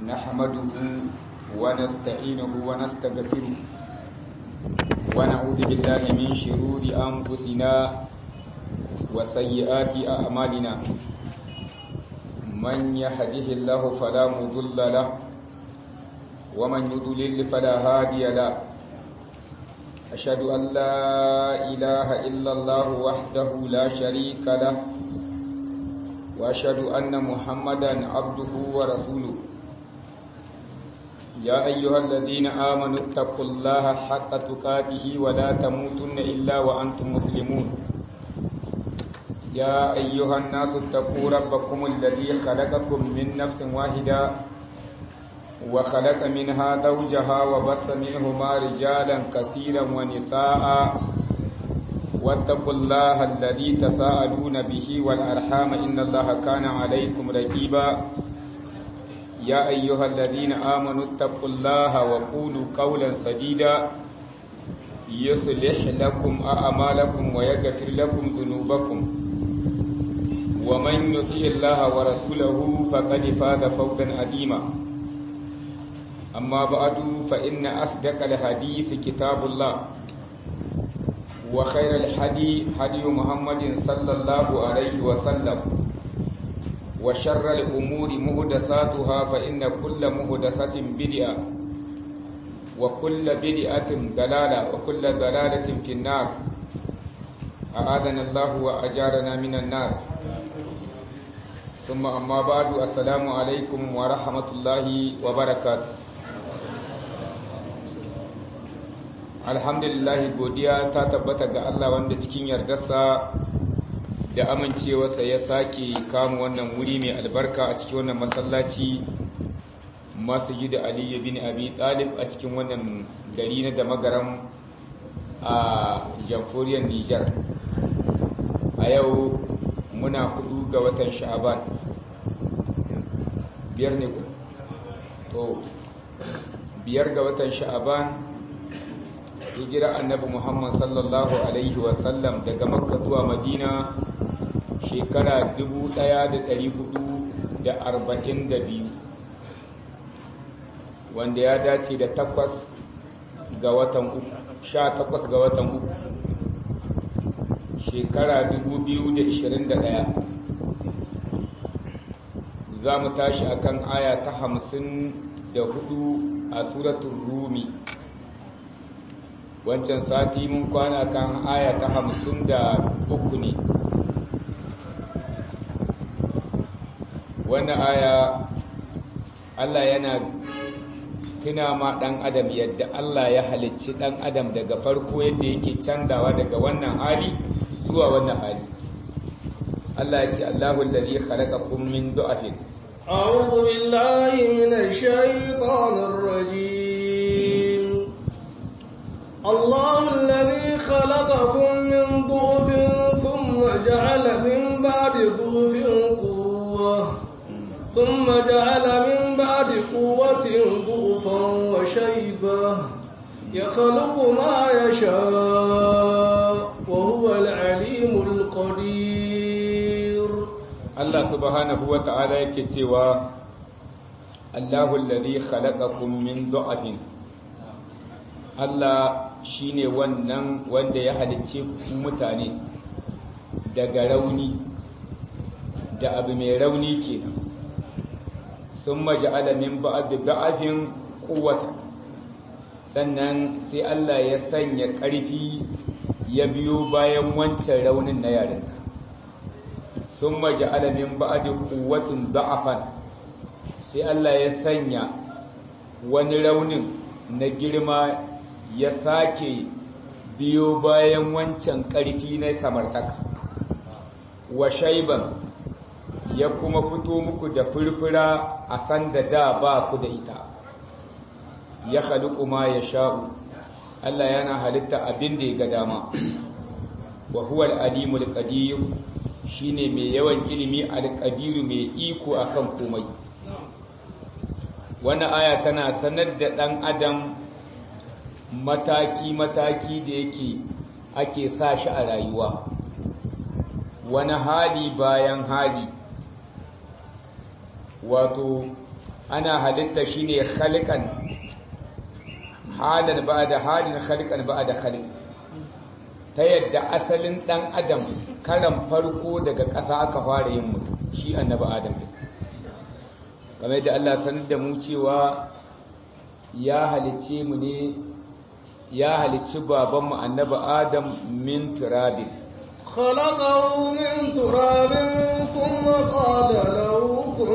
نحمده ونستعينه ونستغفره ونعوذ بالله من شرور أنفسنا وسيئات أعمالنا من يهده الله فلا مضل له ومن يضلل فلا هادي له أشهد أن لا إله إلا الله وحده لا شريك له وأشهد أن محمدا عبده ورسوله يا أيها الذين آمنوا اتقوا الله حق تقاته ولا تموتن إلا وأنتم مسلمون يا أيها الناس اتقوا ربكم الذي خلقكم من نفس واحدة وخلق منها زوجها وبث منهما رجالا كثيرا ونساء واتقوا الله الذي تساءلون به والأرحام إن الله كان عليكم رقيبا يا أيها الذين آمنوا اتقوا الله وقولوا قولا سديدا يصلح لكم أعمالكم ويغفر لكم ذنوبكم ومن يطيع الله ورسوله فقد فاز فوزا عظيما أما بعد فإن أصدق الحديث كتاب الله وخير الحدي حدي محمد صلى الله عليه وسلم وشر الأمور مهدساتها فإن كل مهدسة بدعة وكل بدعة دلالة وكل دلالة في النار أعاذنا الله وأجارنا من النار ثم أما بعد السلام عليكم ورحمة الله وبركاته alhamdulillah godiya ta tabbata ga Allah wanda cikin yardarsa da amincewarsa ya sake kama wannan wuri mai albarka a cikin wannan masallaci masjid Ali bin Abi Talib a cikin wannan gari na da magaram a jamhuriyar Niger a yau muna hudu ga watan Sha'aban biyar ne ku to biyar ga watan Sha'aban hijira annabi Muhammad sallallahu Alaihi wasallam daga makka zuwa madina shekara 1442 wanda ya dace da takwas ga watan uku sha takwas ga watan uku shekara 2021 za mu tashi akan aya ta hamsin da hudu a suratun rumi wancan sati mun kwana kan aya ta hamsin da uku ne wannan aya Allah yana tuna ma ɗan adam yadda Allah ya halicci ɗan adam daga farko yadda yake candawa daga wannan hali zuwa wannan hali Allah ya ce Allahu alladhi khalaqakum min du'afin أعوذ بالله من الشيطان الرجيم الله الذي خلقكم من ضعف ثم جعل من بعد ضعف قوة ثم جعل من بعد قوة ضعفا وشيبة يخلق ما يشاء وهو العليم القدير Allah subhanahu wa ta'ala yake cewa Allahu alladhi khalaqakum min du'afin Allah shi ne wannan wanda ya halicce ku mutane daga rauni da abu mai rauni kenan sun maja'ala min ba'd da'afin quwwata sannan sai Allah ya sanya ƙarfi ya biyo bayan wancan raunin na yaran sun maja'ala min ba'd quwwatin da'afan sai Allah ya sanya wani raunin na girma ya sake biyo bayan wancan ƙarfi na samartaka wa shaiban ya kuma fito muku da furfura a sanda da ba ku da ita ya halittu ma ya sha'u Allah yana halitta abin da ya ga dama wa huwa al-alimul qadir shine mai yawan ilimi al-qadir mai iko akan komai wannan aya tana sanar da dan adam mataki-mataki da yake ake sa shi a rayuwa wani hali bayan hali wato ana halitta shine khaliqan halan ba'da halin khaliqan ba'da khaliq ta yadda asalin dan adam karan farko daga ƙasa aka fara yin mutum shi annabi adam kamar yadda Allah sanar da mu cewa ya halicce mu ne ya halicci babanmu annabi adam min turabin خلقه من تراب ثم قال له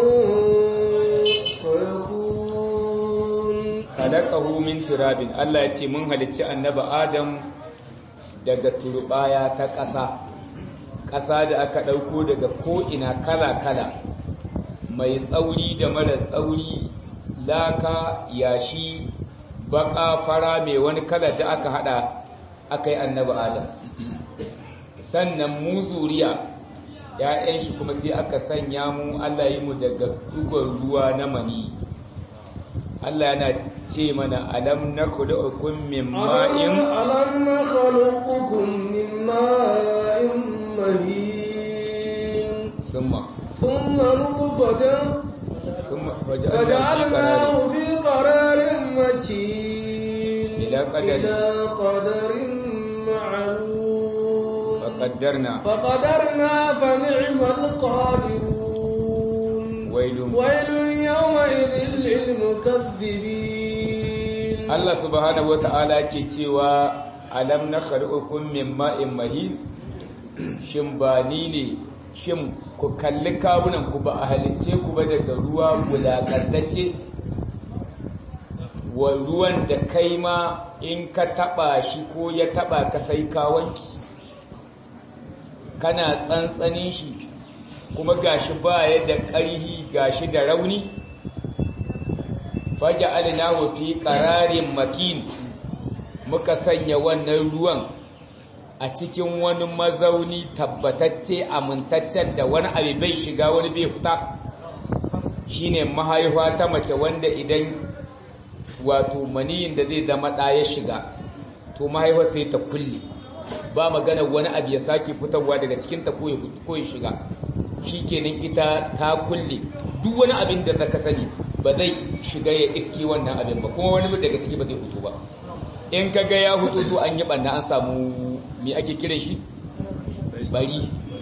كن فيكون khalaqahu min turabin Allah ya ce mun halicci annabi Adam daga turbaya ta ƙasa ƙasa da aka ɗauko daga ko'ina kala-kala mai tsauri da mara tsauri laka yashi baka fara mai wani kala da aka hada aka yi annabi Adam sannan mu zuriya ‘ya'yan shi kuma sai aka sanya mu Allah yi mu daga dugon ruwa na mani Allah yana ce mana alam na khuluqukum min ma'in ألم نخلقكم من ماء مهين summa ثم نطفة summa فجعلناه في قرار مكين إلى قدر. إلى قدر معلوم faqaddarna فقدرنا فنعم القادرون ويل ويل يومئذ للمكذبين Allah subhanahu wata'ala ke cewa alam na khuluqukum min ma'in mahin shin ba ni ne shin ku kalli kawunan ku ba a halicce ku ba daga ruwa wulakantacce wa ruwan da kai ma in ka taba shi ko ya taba ka sai ka wanki kana tsantsanin shi kuma gashi baya da ƙarhi gashi da rauni faja'alnahu fi qararin makin muka sanya wannan ruwan a cikin wani mazauni tabbatacce amintaccen da wani abu bai shiga wani bai fita shine mahaifa ta mace wanda idan wato maniyin da zai zama ɗa ya shiga to mahaifa sai ta kulle ba magana wani abu ya sake fitarwa daga cikinta ko ya shiga shikenan ita ta kulle duk wani abin da zaka sani ba zai shiga ya iski wannan abin ba kuma wani daga ciki ba zai fito ba in ka ga ya fito to an yi banna an samu me ake kiran shi bari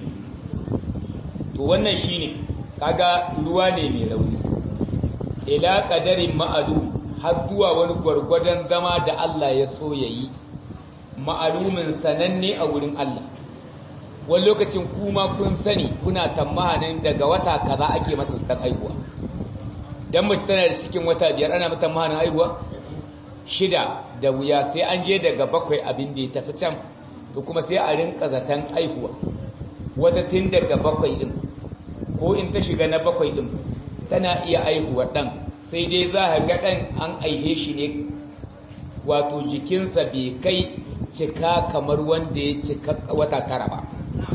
to wannan shine kaga ruwa ne mai rauni ila qadarin ma'alu har zuwa wani gwargwadon zama da Allah ya so yayi ma'alumin sananne a wurin Allah wani lokacin kuma kun sani kuna tamahanin daga wata kaza ake mata zaton aihuwa dan mace tana da cikin wata biyar ana mata tamahanin aihuwa shida da wuya sai an je daga bakwai abin da ya tafi can to kuma sai a rinka zaton aihuwa wata tun daga bakwai din ko in ta shiga na bakwai din tana iya aihuwa dan sai dai za a ga dan an aihe shi ne wato jikinsa bai kai cika kamar wanda ya cika wata tara ba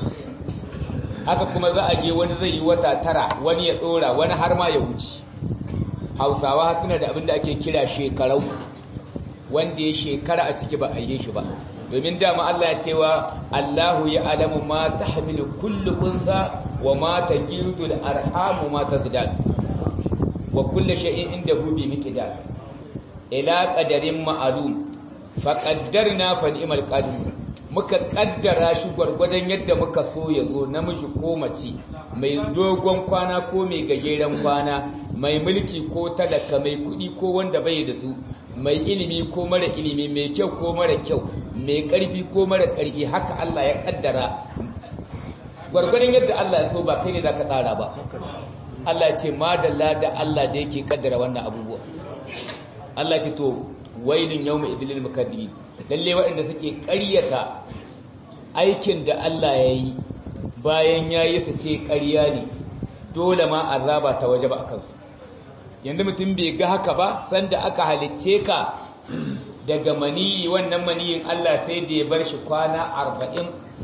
haka kuma za a je wani zai yi wata tara wani ya dora wani har ma ya wuce hausawa suna da abin da ake kira shekarau wanda ya shekara a ciki ba a yi shi ba domin dama Allah ya cewa Allahu ya alamu ma tahmilu kullu unsa wa ma tajidu al-arhamu ma tazdad wa kullu shay'in indahu bi miqdar ila qadarin ma'lum fa qaddarna fa ni'mal qadir muka kaddara shi gwargwadon yadda muka so ya zo namiji ko mace mai dogon kwana ko mai gajeren kwana mai mulki ko talaka mai kudi ko wanda bai da su mai ilimi ko mara ilimi mai kyau ko mara kyau mai karfi ko mara karfi haka Allah ya kaddara gwargwadon yadda Allah ya so ba kai ne zaka tsara ba Allah ya ce madalla da Allah da yake kaddara wannan abubuwa Allah ya ce to wailun yawma idlil mukaddibin lalle waɗanda suke ƙaryata aikin da Allah ya yi bayan ya yi su ce ƙarya ne dole ma azaba ta waje ba a kansu yanzu mutum bai ga haka ba sanda aka halicce ka daga maniyi wannan maniyin Allah sai da ya bar shi kwana arba'in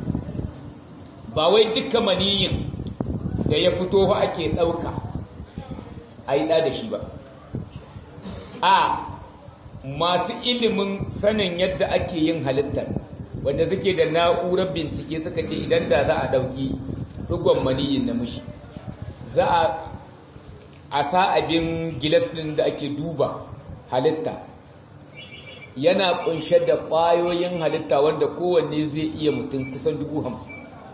ba wai dukkan maniyin da ya fito ba ake ɗauka a yi ɗa da shi ba a masu ilimin sanin yadda ake yin halittar wanda suke da na'urar bincike suka ce idan da za a ɗauki ɗigon maniyin namiji za a a sa abin gilas ɗin da ake duba halitta yana kunshe da ƙwayoyin halitta wanda kowanne zai iya mutum kusan dubu hamsin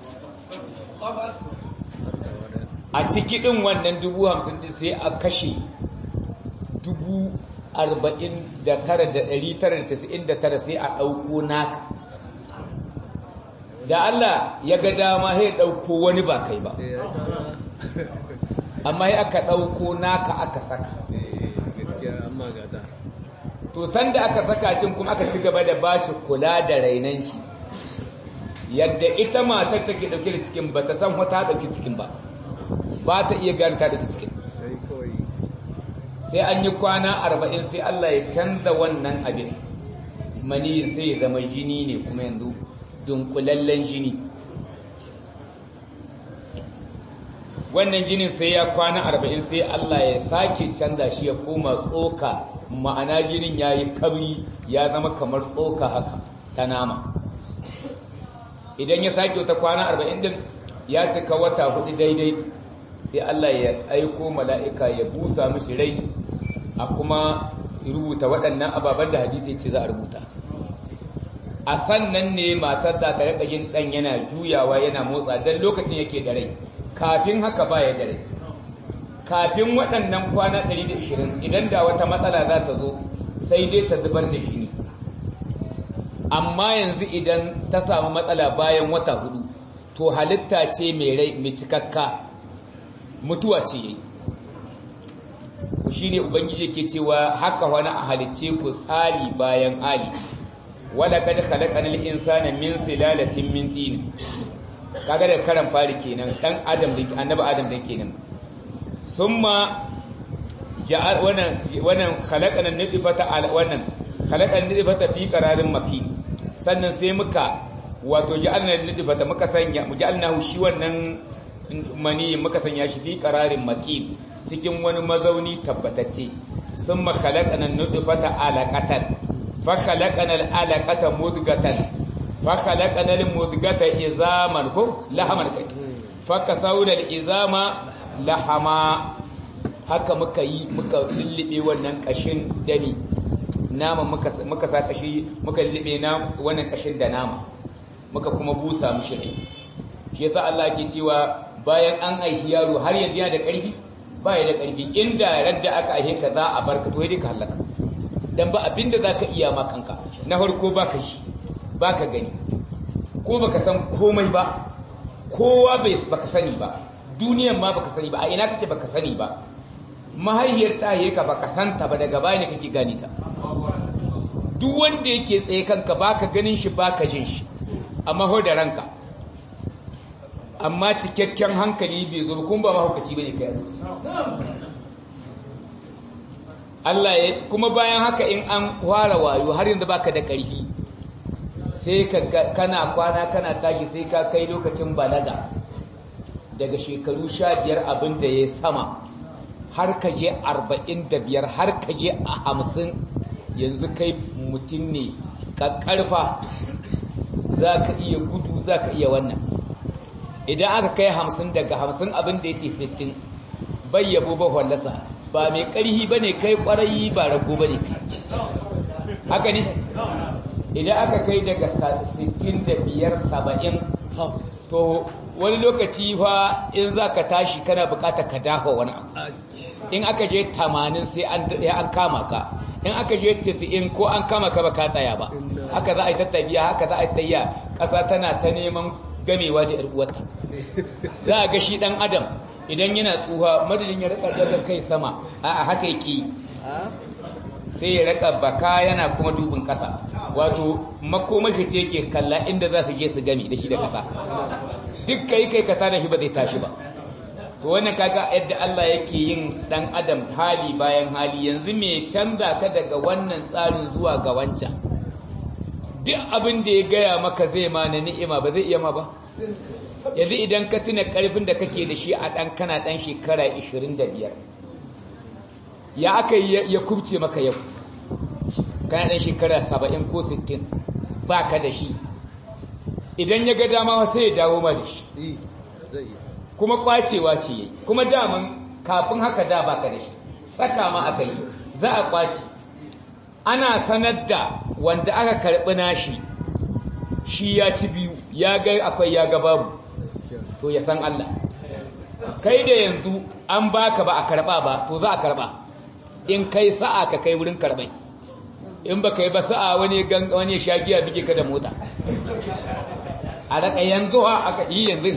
a ciki ɗin wannan dubu hamsin ɗin sai a kashe dubu arba'in da tara da ɗari tara da tasa'in da tara sai a ɗauko naka da Allah ya ga dama sai ɗauko wani ba kai ba amma ya aka ɗauko naka aka saka to sanda aka saka cin kuma aka ci gaba da bashi kula da rainan shi yadda ita matar take dauke da cikin ba ta san wata dauki cikin ba ba ta iya gane ta dauki cikin sai an yi kwana arba'in sai Allah ya canza wannan abin mani sai ya zama jini ne kuma yanzu dunkulallen jini wannan jinin sai ya kwana arba'in sai Allah ya sake canza shi ya koma tsoka ma'ana jinin ya yi kabri ya zama kamar tsoka haka ta nama idan ya sake wata kwana arba'in din ya cika wata hudu daidai sai Allah ya aiko mala'ika ya busa mishi rai a kuma rubuta waɗannan ababen da hadisi ce za a rubuta a sannan ne matar da ta rika yin ɗan yana juyawa yana motsa don lokacin yake da rai kafin haka baya da rai kafin waɗannan kwana 120 idan da wata matsala za ta zo sai dai ta zubar da shi ne amma yanzu idan ta samu matsala bayan wata hudu to halitta ce mai rai mai cikakka mutuwa ce yayi ku shine ubangiji ke cewa haka wani a halicce ku tsari bayan ali wala kad khalaqanal insana min silalatin min tin kaga da karan fari kenan dan adam da annabi adam da kenan summa ja'al wannan wannan khalaqana nidfata al wannan khalaqana nidfata fi qararin makin sannan sai muka wato ja'alna nidfata muka sanya ja'alnahu shi wannan mani muka sanya shi fi qararin makin cikin wani mazauni tabbatacce summa khalaqana nidfata alaqatan fa khalaqana alaqata mudghatan fa khalaqana almudghata izaman ko lahaman kai fa kasawna izama lahama haka muka yi muka lullube wannan kashin dami nama muka muka sa kashi muka lullube na wannan kashin da nama muka kuma busa mishi rai shi yasa Allah yake cewa bayan an aihi yaro har yanzu yana da ƙarfi ba ya da ƙarfi inda radda aka aihe ka za a barka to dai ka halaka dan ba abinda zaka iya ma kanka na farko baka shi baka gani ko baka san komai ba kowa bai baka sani ba duniyan ma baka sani ba a ina kake baka sani ba mahaihiyar ta ka baka santa ba daga baya ne kake gani ta duk wanda yake tsaye kanka baka ganin shi baka jin shi amma ho da ranka amma cikakken hankali bai zo kun ba mahaukaci bane kai Allah ya kuma bayan haka in an fara wayo har yanzu baka da ƙarfi sai kana kwana kana tashi sai ka kai lokacin balaga daga shekaru sha biyar abin da ya sama har ka je arba'in da biyar har ka je a hamsin yanzu kai mutum ne ƙarfa za ka iya gudu za ka iya wannan idan aka kai hamsin daga hamsin abin da yake sittin bai yabo ba wallasa ba mai ƙarhi ba ne kai ƙwarayi ba rago ba ne haka ne idan aka kai daga sittin da biyar saba'in to wani lokaci fa in za ka tashi kana bukata ka dafa wani abu in aka je tamanin sai an kama ka in aka je tisi'in ko an kama ka ba ka tsaya ba haka za a yi tattabiya haka za a yi tayya ƙasa tana ta neman gamewa da uwarta za a ga shi ɗan adam idan yana tsuha madadin ya rika daga kai sama a haka yake sai ya rika baka yana kuma dubin ƙasa wato makomashi ce ke kalla inda za su je su gami da shi da ƙasa duk kai kai ka tada shi ba zai tashi ba to wannan kaga yadda Allah yake yin dan adam hali bayan hali yanzu me canza ka daga wannan tsarin zuwa ga wancan duk abin da ya gaya maka zai ma na ni'ima ba zai iya ma ba yanzu idan ka tuna karfin da kake da shi a dan kana dan shekara 25 ya aka ya kubce maka yau kana dan shekara 70 ko 60 baka da shi idan ya ga dama sai ya dawo ma da shi kuma kwacewa ce yayi kuma daman kafin haka da baka da shi saka ma aka yi za a kwaci ana sanar da wanda aka karɓi nashi shi ya ci biyu ya ga akwai ya ga babu to ya san Allah kai da yanzu an baka ba a karɓa ba to za a karɓa in kai sa'a ka kai wurin karɓai in ba kai ba sa'a wani wani shagiya bige ka da mota a raka yanzu ha aka yi yanzu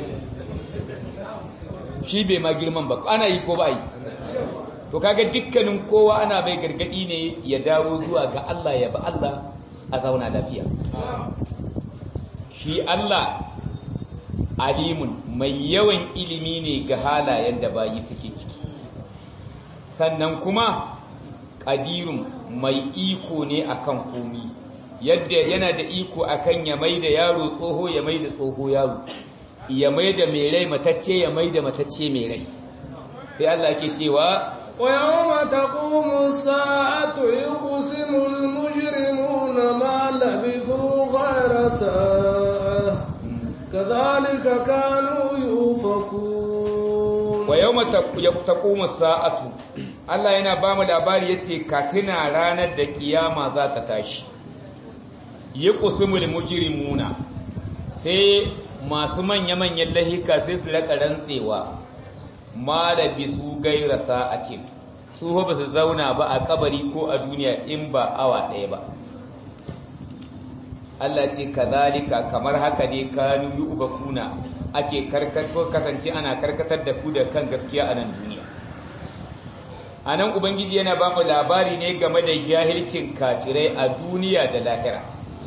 shi bai ma girman ba ana yi ko ba yi to kaga dukkanin kowa ana bai gargadi ne ya dawo zuwa ga Allah ya ba Allah a zauna lafiya shi Allah alimun mai yawan ilimi ne ga halayen da bayi suke ciki sannan kuma ƙadirun mai iko ne akan komi yadda yana da iko akan ya mai da yaro tsoho ya mai da tsoho yaro ya mai da mai rai matacce ya mai da matacce mai rai sai Allah ke cewa ويوم تقوم الساعة يقسم المجرمون ما لبثوا غير ساعة كذلك كانوا يؤفكون ويوم تقوم الساعة Allah yana ba mu labari yace ka tuna ranar da kiyama za ta tashi yi kusumul mujrimuna sai masu manya-manyan lahika sai su raka rantsewa ma da bisu gaira sa'atin su ba su zauna ba a kabari ko a duniya in ba awa ɗaya ba Allah ce kazalika kamar haka ne kanu yi ubakuna ake karkato kasance ana karkatar da ku da kan gaskiya a nan duniya a nan ubangiji yana ba mu labari ne game da jahilcin kafirai a duniya da lahira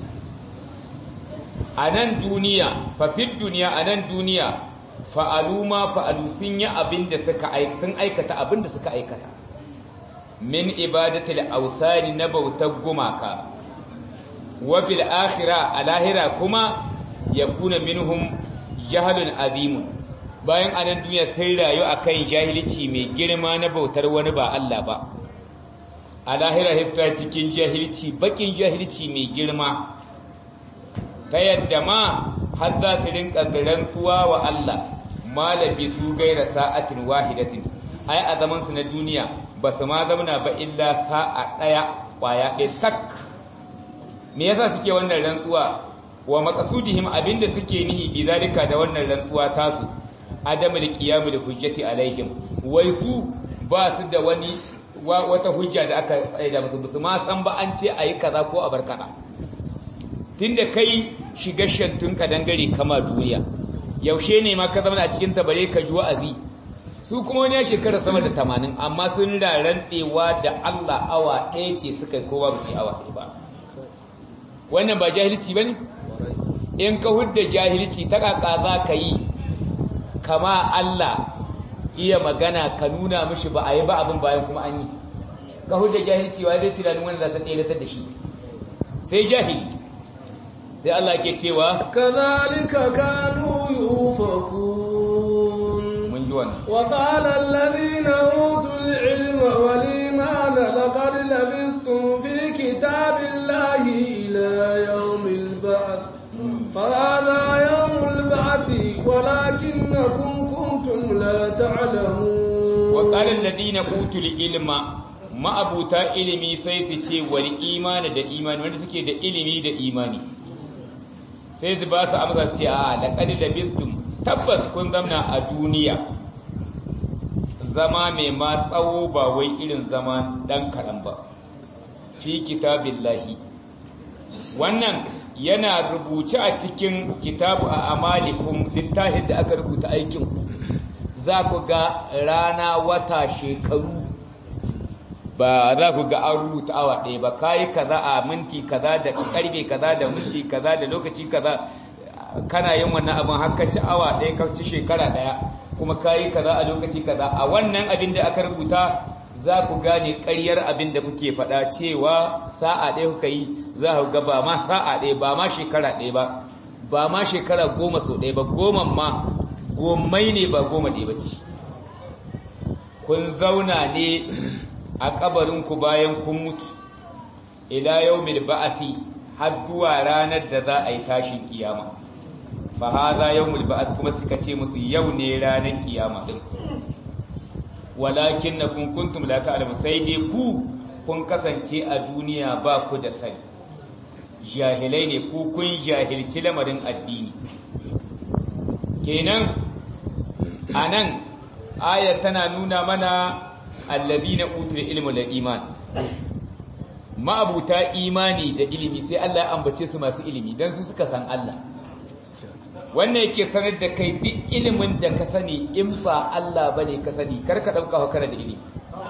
a nan duniya fafid duniya a nan duniya fa'alu ma fa'alu sun yi abin da suka sun aikata abin da suka aikata min ibadatul ausani na bautar gumaka wa fil akhira a lahira kuma yakuna minhum jahalun azimun bayan anan duniya sun rayu akan jahilci mai girma na bautar wani ba Allah ba a lahira hifta cikin jahilci bakin jahilci mai girma ta yadda ma har za su rinka rantsuwa wa Allah malabi su gaira sa'atin wahidatin ai a zaman su na duniya ba su ma zauna ba illa sa'a daya kwaya ɗaya tak me yasa suke wannan rantsuwa wa maqasudihim abinda suke nihi bi zalika da wannan rantsuwa tasu adamul qiyamul hujjati alaihim wai su ba su da wani wata hujja da aka tsaida musu su ma san ba an ce ayi kaza ko a bar kaza tunda kai shiga shantun ka dangare kama duniya yaushe ne ma ka zama a cikin tabare ka ji wa'azi su kuma wani ya shekara sama da tamanin amma sun da rantsewa da Allah awa ɗaya ce suka kowa ba su awa ɗaya ba wannan ba jahilci ba ne in ka hudda jahilci ta kaka za ka yi kama Allah iya magana ka nuna mishi ba a yi ba abin bayan kuma an yi ka hudda jahilci wa zai tunanin wanda za ta tseratar da shi sai jahili sai Allah ke cewa kadhalika kanu yufakun mun ji wannan wa qala alladhina utul ilma wal imana laqad labithtum fi kitabillahi ila yawmil ba'th فهذا يوم البعث ولكنكم كنتم لا تعلمون وقال الذين اوتوا العلم ma'abuta ilimi sai su ce wal imani da imani wanda suke da ilimi da imani sai su ba su amsa ce a laqad labistum tabbas kun zamna a duniya zama mai ma tsawo ba wai irin zama dan kaɗan ba fi kitabillahi wannan yana rubuce a cikin kitabu a amalikum littafin da aka rubuta aikinku za ku ga rana wata shekaru ba za ku ga an rubuta awa ɗaya ba kayi kaza a minti kaza da karfe kaza da minti kaza da lokaci kaza kana yin wannan abin haka ci awa ɗaya ka ci shekara ɗaya kuma kayi kaza a lokaci kaza a wannan abin da aka rubuta za ku gane ƙaryar abin da kuke faɗa cewa sa'a ɗaya kuka yi za ku ga ba ma sa'a ɗaya ba ma shekara ɗaya ba ba ma shekara goma sau ɗaya ba goma ma gomai ne ba goma ɗaya ba ce kun zauna ne a ƙabarinku bayan kun mutu ila yau mil ba'asi har zuwa ranar da za a yi tashin kiyama fa haza yau mil ba'as kuma suka ce musu yau ne ranar kiyama ɗin walakinnakum kuntum la ta'lamun sai dai ku kun kasance a duniya ba ku da sani jahilai ne ku kun jahilci lamarin addini kenan anan ayat tana nuna mana alladhina utul ilmu da iman ma'abuta imani da ilimi sai Allah ya ambace su masu ilimi dan su suka san Allah wannan yake sanar da kai duk ilimin da ka sani in ba Allah bane ka sani karka dauka hukara da ilimi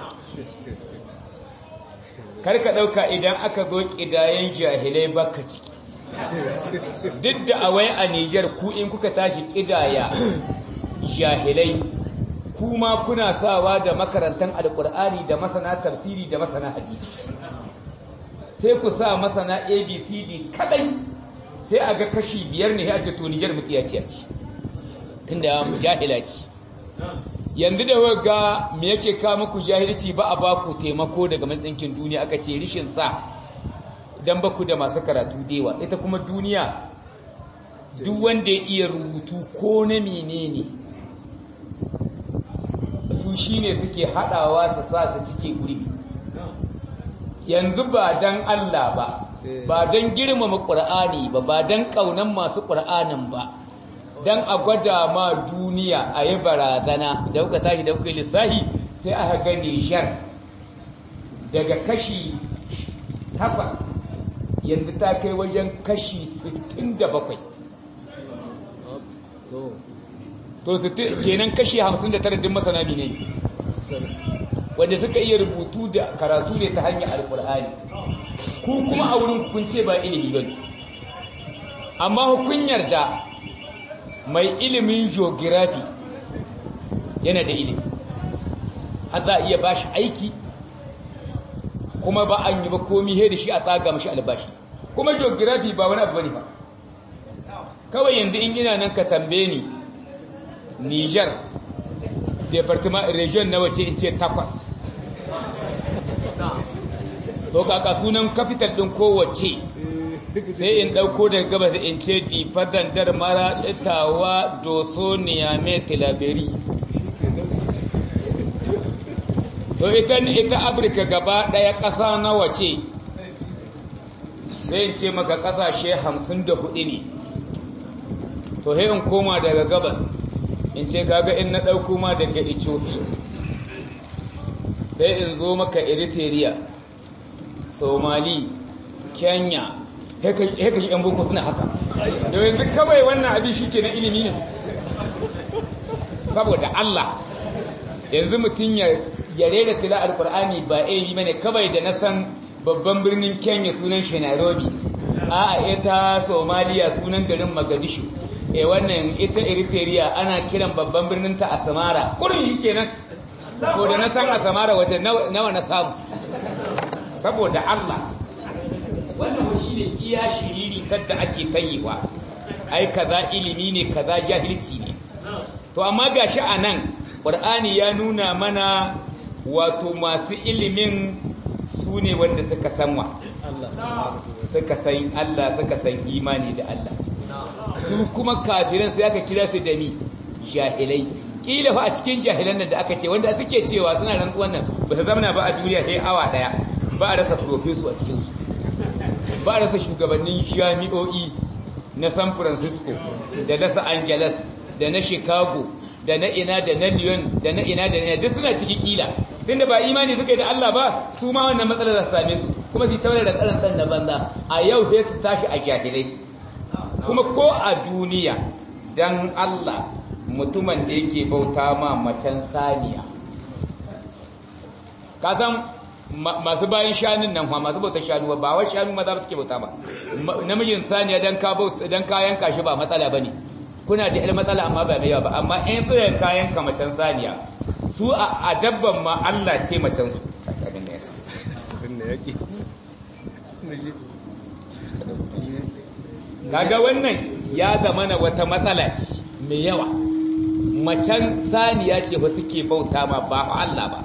karka dauka idan aka zo kidayen jahilai baka ciki duk da awai a Niger ku in kuka tashi kidaya jahilai kuma kuna sawa da makarantan alkur'ani da masana tafsiri da masana hadisi sai ku sa masana abcd kadai sai a ga kashi biyar ne ya ce to nijar mutiyaciya ce tunda mujahila ce yanzu da waga me yake ka muku jahilci ba a ba ku taimako daga matsinkin duniya aka ce rishin sa dan ba ku da masu karatu dewa ita kuma duniya duk wanda ya iya rubutu ko na menene su shine suke hadawa su sa su cike gurbi yanzu ba dan Allah ba ba don girmama ƙur'ani ba ba don ƙaunan masu ƙur'anin ba don a gwada ma duniya a yi barazana da kuka tashi da kuka lissahi sai aka ga Nijar daga kashi takwas yanzu ta kai wajen kashi 67 to kenan kashi 59 din masana ne wanda suka iya rubutu da karatu ne ta hanyar alkur'ani ku kuma a wurin kun ce ba ilimi ba amma hukun yarda mai ilimin geography yana da ilimi har za a iya ba shi aiki kuma ba an yi ba komi he da shi a tsaga mashi albashi kuma geography ba wani abu bane ba kawai yanzu in ina nan ka tambaye ni Niger departement region na wace in ce takwas to kaka sunan capital din kowace sai in dauko daga gabas in ce difadan dar mara tsitawa doso niyame tilaberi to ita ita afirka gaba daya kasa na wace sai in ce maka kasashe 54 ne to sai in koma daga gabas in ce kaga in na dauko ma daga Ethiopia sai in zo maka Eritrea somali kenya haka shi yan boko suna haka da yanzu kawai wannan abin shi ke na ilimi ne saboda Allah yanzu mutum ya rera tila alkur'ani ba ilimi mane kawai da na san babban birnin kenya sunan shi nairobi a ita somaliya sunan garin magadishu e wannan ita eritrea ana kiran babban birnin ta asamara kurin yi kenan ko da na san asamara wace nawa na samu saboda Allah wannan shi ne iya shiriri tadda ake tayiwa ai kaza ilimi ne kaza jahilci ne to amma gashi anan qur'ani ya nuna mana wato masu ilimin su ne wanda suka san wa suka san Allah suka san imani da Allah su kuma kafiran sai aka kira su da ni jahilai kila fa a cikin jahilan nan da aka ce wanda suke cewa suna rantsuwan nan ba su zamana ba a duniya sai awa daya ba a rasa profeso a cikinsu ba a rasa shugabannin jami'o'i na san francisco da na los angeles da na chicago da na ina da na lyon da na ina da na duk suna ciki kila tunda ba imani suka yi da allah ba su ma wannan matsalar za su same su kuma su taurar da tsarin tsan na banza a yau sai su tashi a jahilai kuma ko a duniya dan allah mutumin da yake bauta ma macen saniya ka san masu bayan shanun nan masu bautar shanu ba wa shanu maza ba take bauta ba namijin saniya dan ka dan kayan kashi ba matsala bane kuna da ilmi matsala amma ba mai yawa ba amma in tsaye kayan ka macen saniya su a dabban ma Allah ce macen su abin da yake abin da yake kaga wannan ya zama na wata matsala ce mai yawa macen saniya ce ba suke bauta ma ba Allah ba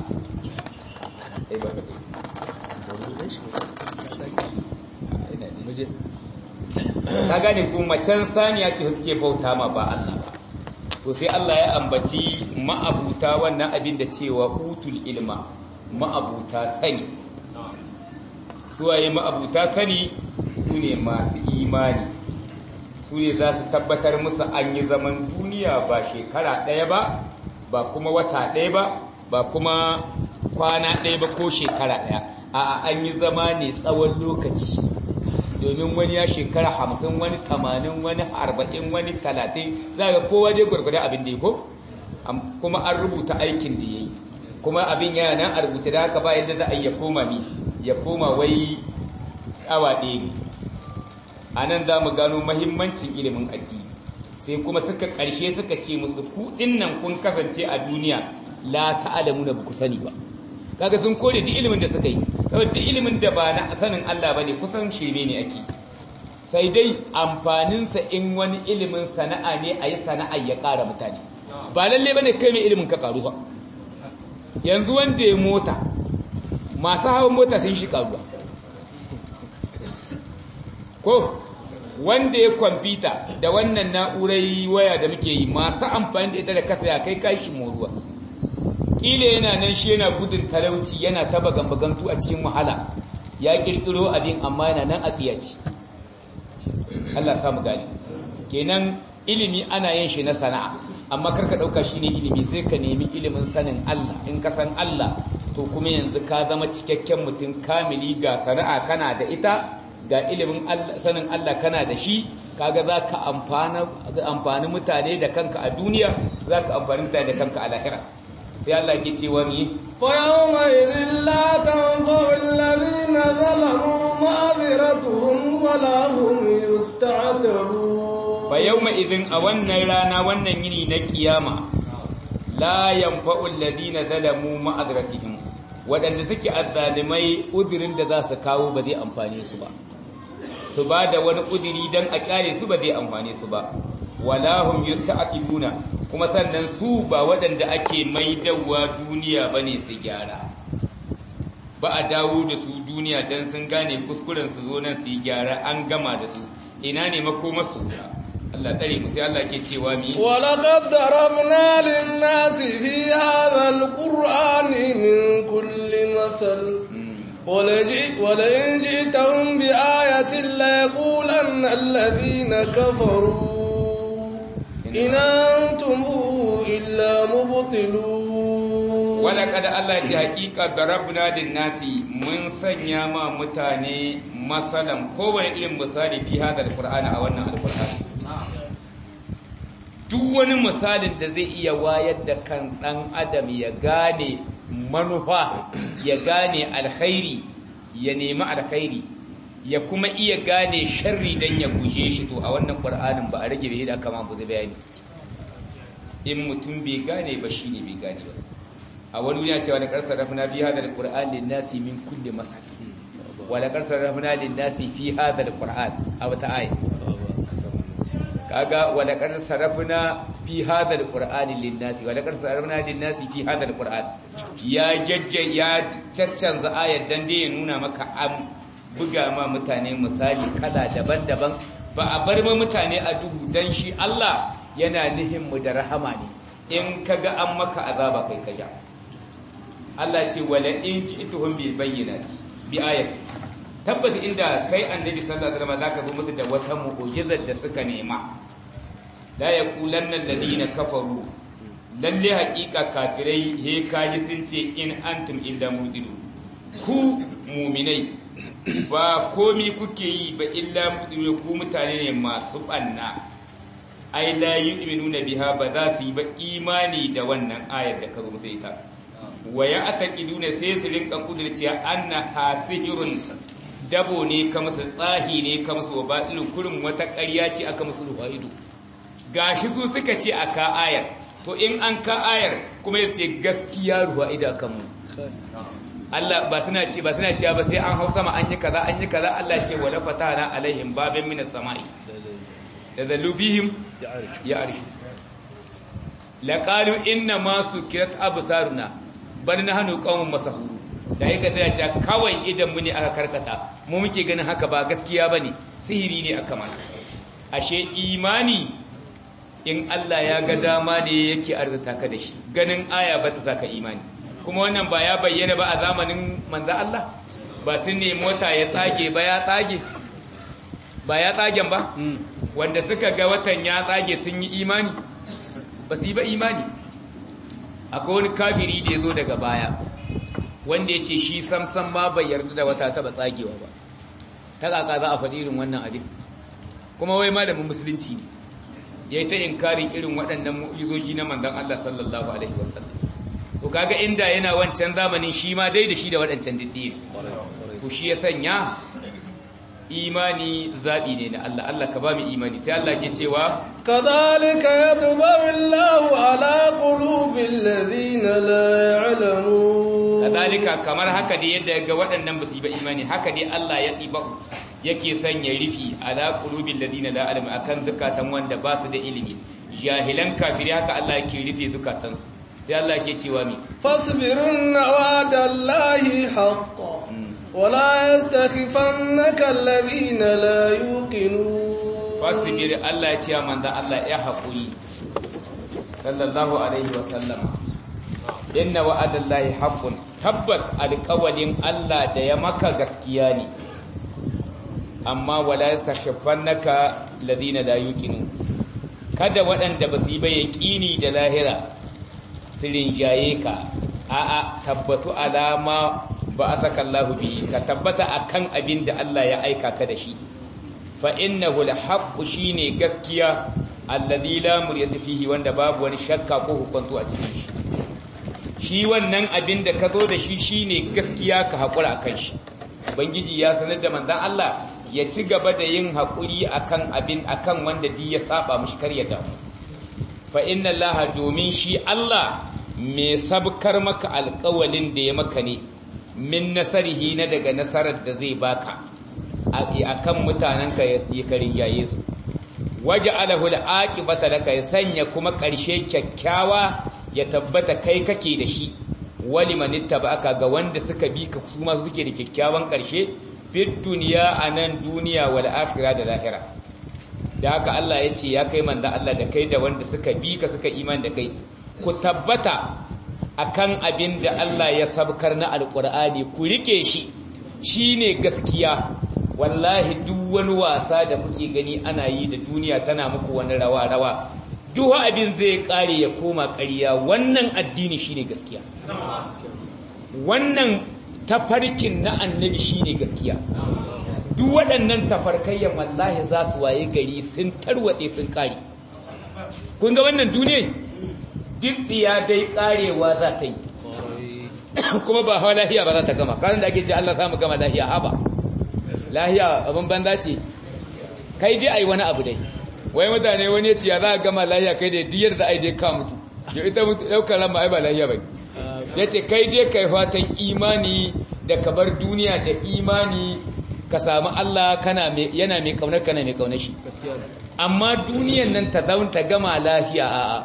ka gane ku macen saniya ce suke bauta ma ba Allah ba to sai Allah ya ambaci ma'abuta wannan abin da cewa utul ilma ma'abuta sani suwaye ma'abuta sani su ne masu imani su ne za su tabbatar musu an yi zaman duniya ba shekara ɗaya ba ba kuma wata ɗaya ba ba kuma kwana ɗaya ba ko shekara ɗaya a an yi zama ne tsawon lokaci domin wani ya shekara hamsin wani tamanin wani arba'in wani talatin za ga kowa dai gwargwada abin da ya ko kuma an rubuta aikin da ya yi kuma abin yana nan a rubuce da haka ba yadda za a yi ya koma mi ya koma wai awa ɗaya ne a nan za mu gano mahimmancin ilimin addini sai kuma suka ƙarshe suka ce musu kuɗin nan kun kasance a duniya la ta'alamu na ku sani ba kaga sun kore duk ilimin da suka yi saboda duk ilimin da ba na sanin Allah bane kusan shirme ne ake sai dai amfaninsa in wani ilimin sana'a ne a yi sana'a ya ƙara mutane ba lalle bane kai mai ilimin ka ƙaru ba yanzu wanda ya mota masu hawan mota sun shi ƙaruwa ko wanda ya kwamfuta da wannan na'urai waya da muke yi masu amfani da ita da kasa ya kai kashi moruwa ƙila yana nan shi yana gudun talauci yana taba gambagantu a cikin wahala ya ƙirƙiro abin amma yana nan a tsiyaci Allah samu gani kenan ilimi ana yin shi na sana'a amma karka ɗauka shi ne ilimi sai ka nemi ilimin sanin Allah in ka san Allah to kuma yanzu ka zama cikakken mutum kamili ga sana'a kana da ita ga ilimin sanin Allah kana da shi kaga za ka amfani mutane da kanka a duniya za ka amfani mutane da kanka a lahira sai Allah ke cewa mi فيومئذ لا تنفع الذين ظلموا معذرتهم ولا هم يستعتبون فيوم إذن أولنا رانا وانا يني نكياما لا ينفع الذين ظلموا معذرتهم waɗanda suke azzalimai uzurin da za su kawo ba zai amfane su ba su ba da wani uzuri don a kyale su ba zai amfane su ba walahum yusta'tifuna kuma sannan su ba waɗanda ake maidawa duniya bane su gyara ba a dawo da su duniya don sun gane kuskuren su zo nan su yi gyara an gama da su ina ne makoma su Allah tsare mu sai Allah ke cewa mi ولقد ضربنا للناس في هذا القرآن من كل مثل ولئن جئتهم بآية ليقولن الذين كفروا إن أنتم إلا مبطلون ولقد الله ce haƙiƙa darabna din nasi mun sanya ma mutane masalan kowane irin misali fi hada alqur'ani a wannan alqur'ani duk wani misalin da zai iya wayar da kan dan adam ya gane manufa ya gane alkhairi ya nemi alkhairi ya kuma iya gane sharri dan ya guje shi to a wannan qur'anin ba a rage bai da kama bu zai bayani in mutum bai gane ba shine bai gane ba a wani duniya cewa da karsar rafina fi hada alquran lin nasi min kulli masal wa la karsar rafina lin nasi fi hada alquran a wata aya kaga wa la karsar rafina fi hada alquran lin nasi wa la karsar rafina lin nasi fi hada alquran ya jajja ya caccanza ayar dan dai ya nuna maka an buga ma mutane misali kala daban-daban ba a bar ma mutane a duhu dan shi Allah yana nihin mu da rahama ne in kaga an maka azaba kai kaja Allah ce wala in ji'tuhum bil bayyinati bi ayati tabbas inda kai annabi sallallahu alaihi wasallam zaka zo musu da wata mu'jizar da suka nema la yaqulanna alladhina kafaru lalle haƙiƙa kafirai he kaji sun ce in antum illa mudilu ku mu'minai ba komi kuke yi ba illa mudilu ku mutane ne masu banna ai la yu'minuna biha ba za su yi ba imani da wannan ayar da ka zo musu ita wa ya ataqiduna sai su rinka kudurciya anna hasihirun dabo ne ka musu tsahi ne ka musu wabatilun kurin wata ƙarya ce aka musu ruwa ido gashi su suka ce a ka ayar to in an ka ayar kuma ya ce gaskiya ruwa ido akan mu Allah ba tana ce ba tana ce ba sai an hau sama an yi kaza an yi kaza Allah ce wala fatana alaihim babin minas sama'i da zallu fihim ya arshu laqalu inna ma sukirat absaruna bal nahnu qaumun masahuru da yake da cewa kawai idan mu ne aka karkata mu muke ganin haka ba gaskiya bane sihiri ne aka mana ashe imani in Allah ya ga dama ne yake arzuta ka da shi ganin aya ba ta saka imani kuma wannan ba ya bayyana ba a zamanin manzo Allah ba sun ne mota ya tsage ba ya tsage ba ya tsagen ba wanda suka ga watan ya tsage sun yi imani ba su yi ba imani akwai wani kafiri da ya zo daga baya wanda ya ce shi samsam ma bai yarda da wata taba tsagewa ba ta kaka za a faɗi irin wannan abin kuma wai malamin musulunci ne ya yi ta inkarin irin waɗannan mu'izoji na manzan Allah sallallahu alaihi wasallam to kaga inda yana wancan zamanin shi ma dai da shi da waɗancan diddi to shi ya sanya imani zaɓi ne na Allah Allah ka ba mu imani sai Allah ke cewa كذلك يطبع الله على قلوب الذين لا يعلمون kadalika kamar haka dai yadda ga waɗannan ba su yi ba imani haka dai Allah ya ɗiba yake sanya rufi ala qulubil ladina la alam akan zukatan wanda ba su da ilimi jahilan kafiri haka Allah yake rufe zukatansu sai Allah ke cewa mi فاصبرن وعد الله حقا ولا يستخفنك الذين لا يوقنون fasibir Allah ya ce wa manzo Allah ya haƙuri sallallahu alaihi wa sallama inna wa'adallahi haqqun tabbas alƙawalin Allah da ya maka gaskiya ne amma wala yastakhfannaka ladina la yuqinu kada waɗanda ba su yi ba yaqini da lahira su rinjaye ka a'a tabbatu alama ba asaka Allah bi ka tabbata akan abin da Allah ya aika ka da shi fa innahu alhaqqu shine gaskiya alladhi la muryata fihi wanda babu wani shakka ko hukuntu a cikin shi shi wannan abin da ka zo da shi shine gaskiya ka hakura akan shi ubangiji ya sanar da manzon Allah ya ci gaba da yin hakuri akan abin akan wanda di ya saba mushi kar ya damu fa inna Allah domin shi Allah mai sabkar maka alƙawalin da ya maka ne min nasarihi na daga nasarar da zai baka akan mutanenka ya karin yaye su waje alahu al'aqibata laka ya sanya kuma ƙarshe kyakkyawa ya tabbata kai kake da shi wali manittaba'aka ga wanda suka bi ka kuma suke da kyakkyawan ƙarshe fit duniya anan duniya wal akhirah da lahira da haka Allah ya ce ya kai manzo Allah da kai da wanda suka bi ka suka iman da kai ku tabbata akan abin da Allah ya sabkar na alqur'ani ku rike shi shine gaskiya wallahi duk wani wasa da kuke gani ana yi da duniya tana muku wani rawa-rawa duk abin zai kare ya koma ƙarya wannan addini shine gaskiya wannan tafarkin na annabi shine gaskiya duk waɗannan tafarkayyan wallahi za su waye gari sun tarwatse sun kare kun ga wannan duniya duk tsiya dai karewa za ta yi kuma ba hawa lahiya ba za ta gama kanan da ake ce Allah samu gama lahiya haba lahiya abin banza ce kai dai ai wani abu dai wai mutane wani ya ce ya za a gama lahiya kai da diyar da ai dai ka mutu ya ita mutu daukar lamma ai ba lahiya ba ya ce kai dai kai fatan imani da ka bar duniya da imani ka samu Allah kana yana mai kaunar kana mai kaunar shi amma duniyan nan ta zaun ta gama lafiya a'a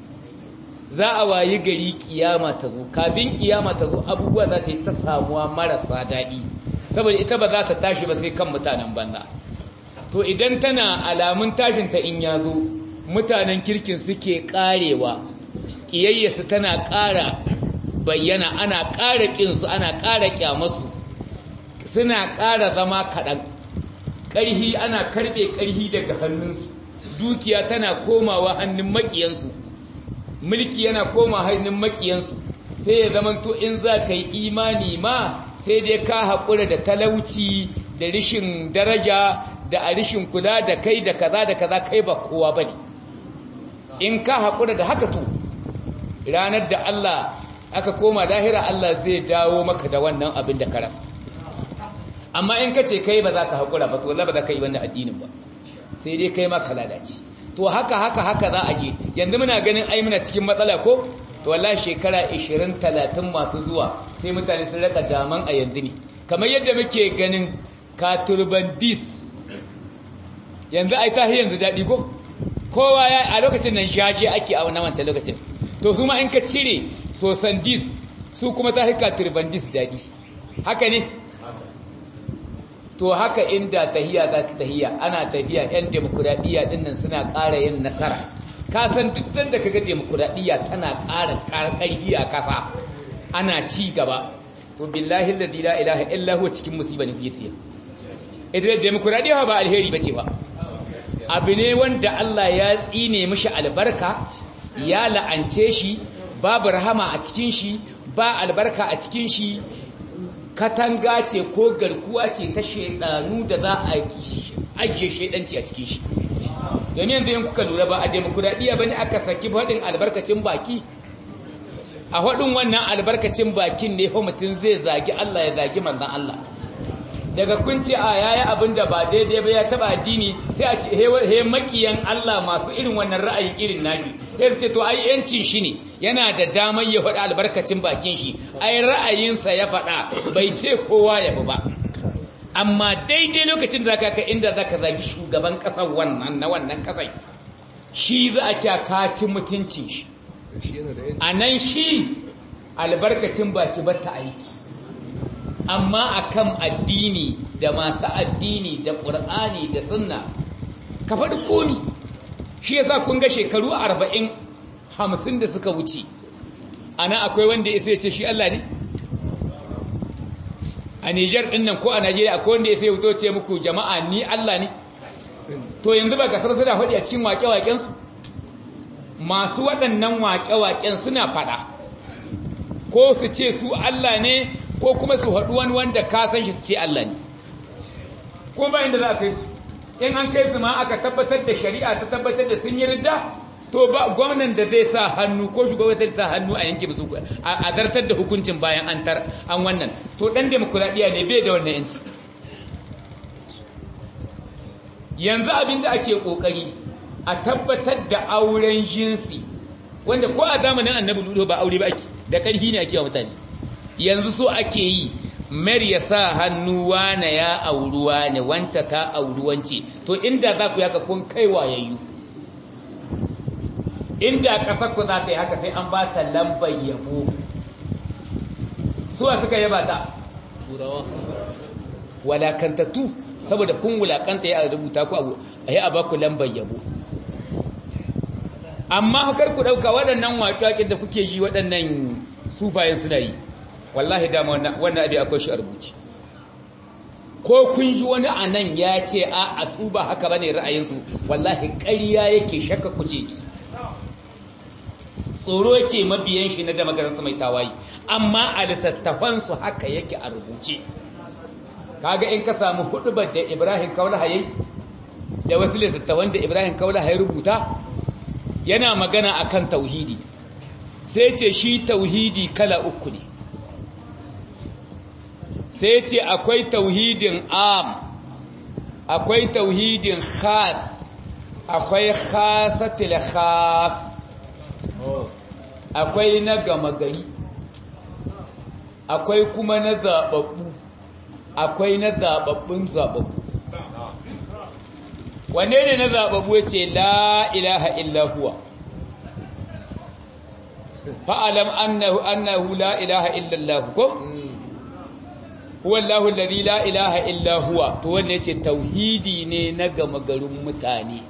za a wayi gari kiyama ta zo kafin kiyama ta zo abubuwa za ta yi ta samuwa marasa daɗi saboda ita ba za ta tashi ba sai kan mutanen banza to idan tana alamun tashin ta in ya zo mutanen kirkin suke karewa kiyayyarsu tana ƙara bayyana ana ƙara ƙinsu ana ƙara ƙyamarsu suna ƙara zama kaɗan ƙarhi ana karɓe ƙarhi daga hannunsu dukiya tana komawa hannun maƙiyansu mulki yana koma hannun maƙiyansu sai ya zama to in za ka yi imani ma sai dai ka haƙura da talauci da rishin daraja da a rishin kula da kai da kaza da kaza kai ba kowa ba ne in ka haƙura da haka to ranar da Allah aka koma lahira Allah zai dawo maka da wannan abin da ka rasa amma in ka ce kai ba za ka haƙura ba to ba za ka yi wannan addinin ba sai dai kai ma ka lalace to haka haka haka za a je yanzu muna ganin ai muna cikin matsala ko to wallahi shekara 20 30 masu zuwa sai mutane sun raka daman a yanzu ne kamar yadda muke ganin katurbandis yanzu ai ta yanzu daɗi ko kowa ya a lokacin nan shashe ake a wannan wancan lokacin to su ma in ka cire sosandis su kuma ta hika turbandis daɗi haka ne to haka inda tahiya za ta tahiya ana tafiya 'yan demokuraɗiyya ɗinnan suna ƙara yin nasara ka san duk da kaga demokuraɗiyya tana ƙara ƙarƙarfi a ƙasa ana ci gaba to billahi alladhi la ilaha illa huwa cikin musiba ne fiye tsaye idan demokuraɗiyya ba alheri bace ba abu ne wanda Allah ya tsine mishi albarka ya la'ance shi babu rahama a cikin shi ba albarka a cikin shi katanga ce ko garkuwa ce ta shaidanu da za a ajiye shaidanci a cikin shi domin yanzu yin kuka lura ba a demokuraɗiyya ba ne aka saki faɗin albarkacin baki a faɗin wannan albarkacin bakin ne fa mutum zai zagi Allah ya zagi manzan Allah daga kunci a yayi abin da ba daidai ba ya taba addini sai a ce he makiyan Allah masu irin wannan ra'ayin irin nashi sai ce to ai yancin shi ne yana da damar ya faɗa albarkacin bakin shi ai ra'ayinsa ya faɗa bai ce kowa ya bi ba amma daidai lokacin da zaka ka inda zaka zagi shugaban kasar wannan na wannan kasai shi za a ce ka ci mutuncin shi a nan shi albarkacin baki ba ta aiki amma akan addini da masu addini da ƙur'ani da sunna ka faɗi komi shi yasa kun ga shekaru arba'in hamsin da suka wuce ana akwai wanda ya ce shi Allah ne a Nijar ɗin nan ko a Najeriya akwai wanda ya sai wuto ce muku jama'a ni Allah ne to yanzu ba kasar suna faɗi a cikin waƙe-waƙensu masu waɗannan waƙe-waƙen suna faɗa ko su ce su Allah ne ko kuma su haɗu wani wanda ka san shi su ce Allah ne ko ba inda za a kai su in an kai su ma aka tabbatar da shari'a ta tabbatar da sun yi ridda to ba gwamnan da zai sa hannu ko shugaban zai sa hannu a yanke musu a zartar da hukuncin bayan an tar an wannan to dan demokuraɗiyya ne bai da wannan yanci yanzu abin da ake kokari a tabbatar da auren jinsi wanda ko a zamanin annabi ludo ba aure ba ake da ƙarfi ne ake wa mutane yanzu so ake yi mer ya sa hannu wane ya auruwa ne wance ka auruwance to inda za ku yaka kun kai wayayyu inda ƙasar ku za ta yi haka sai an ba ta lambar yabo suwa suka yaba ta turawa walakantattu saboda kun wulakanta ya rubuta ku abu a yi a ba ku lambar yabo amma hakar ku ɗauka waɗannan waƙaƙin da kuke ji waɗannan sufayen suna yi wallahi dama wannan abin akwai shi a rubuci ko kun ji wani a nan ya ce a a su ba haka ba ne ra'ayinsu wallahi ƙarya yake shakka kuce tsoro yake mabiyan shi na damagararsa mai tawayi amma a littattafansu haka yake a rubuce kaga in ka samu hudubar da ibrahim kaulaha yayi da wasu littattafan da ibrahim kaulaha ya rubuta yana magana akan tauhidi sai ce shi tauhidi kala uku ne sai ce akwai tauhidin am akwai tauhidin khas akwai khasatil khas akwai na gama gari akwai kuma na zababbu akwai na zababbun zababbu wanne ne na zababbu ya ce la ilaha illa huwa fa'alam annahu annahu la ilaha illa Allah ko huwa Allahu alladhi la ilaha illa huwa to wanne yace tauhidi ne na gama garin mutane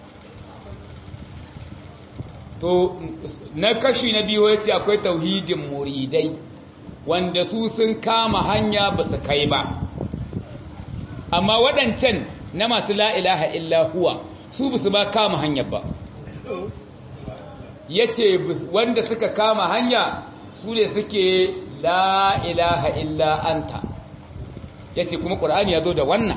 to na kashi na biyu yace akwai tauhidin muridai wanda su sun kama hanya ba su kai ba amma waɗancan na masu la ilaha illa huwa su ba su ba kama hanyar ba yace wanda suka kama hanya su ne suke la ilaha illa anta yace kuma qur'ani ya zo da wannan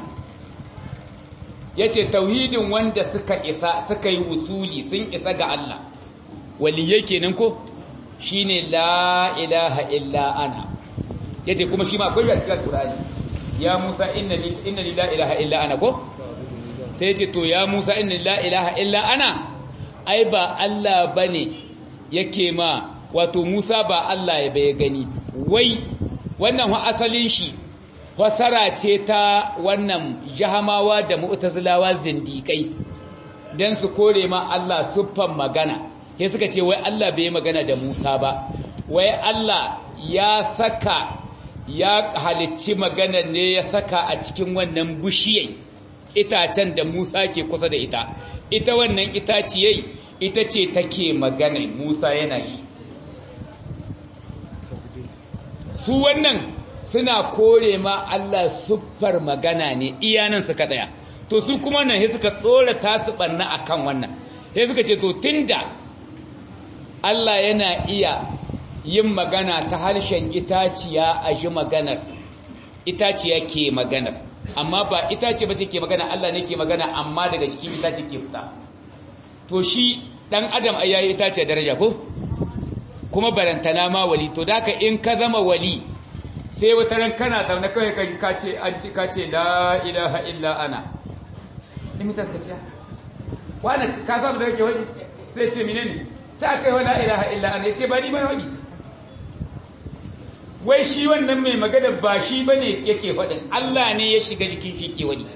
yace tauhidin wanda suka isa suka yi wusuli sun isa ga Allah waliyai kenan ko shine la ilaha illa ana yace kuma shi ma akwai a cikin qur'ani ya Musa innani innani la ilaha illa ana ko sai yace to ya Musa innani la ilaha illa ana ai ba Allah bane yake ma wato Musa ba Allah ya bai gani wai wannan wa asalin shi fasara ce ta wannan jahamawa da mu'tazilawa zindikai dan su kore ma Allah siffan magana sai suka ce wai Allah bai magana da Musa ba wai Allah ya saka ya halicci magana ne ya saka a cikin wannan bishiyai itacen da Musa ke kusa da ita ita wannan itaciyai ita ce take magana Musa yana shi su wannan suna kore ma Allah siffar magana ne iyanan suka daya to su kuma nan sai suka tsora tasu barna akan wannan sai suka ce to tunda Allah yana iya yin magana ta harshen itaciya a ji maganar itaciya ke maganar amma ba itace bace ke magana Allah ne ke magana amma daga cikin itace ke fita to shi dan adam ai yayi itace daraja ko kuma barantana ma wali to daka in ka zama wali sai wata ran kana zaune kawai ka ce an ci ka ce la ilaha illa ana in mutas ka ce wani ka samu da yake wani sai ce menene ta kai wa la ilaha illa ana yace ba ni ba wani wai shi wannan mai magana ba shi bane yake faɗin Allah ne ya shiga jikin shi ke wani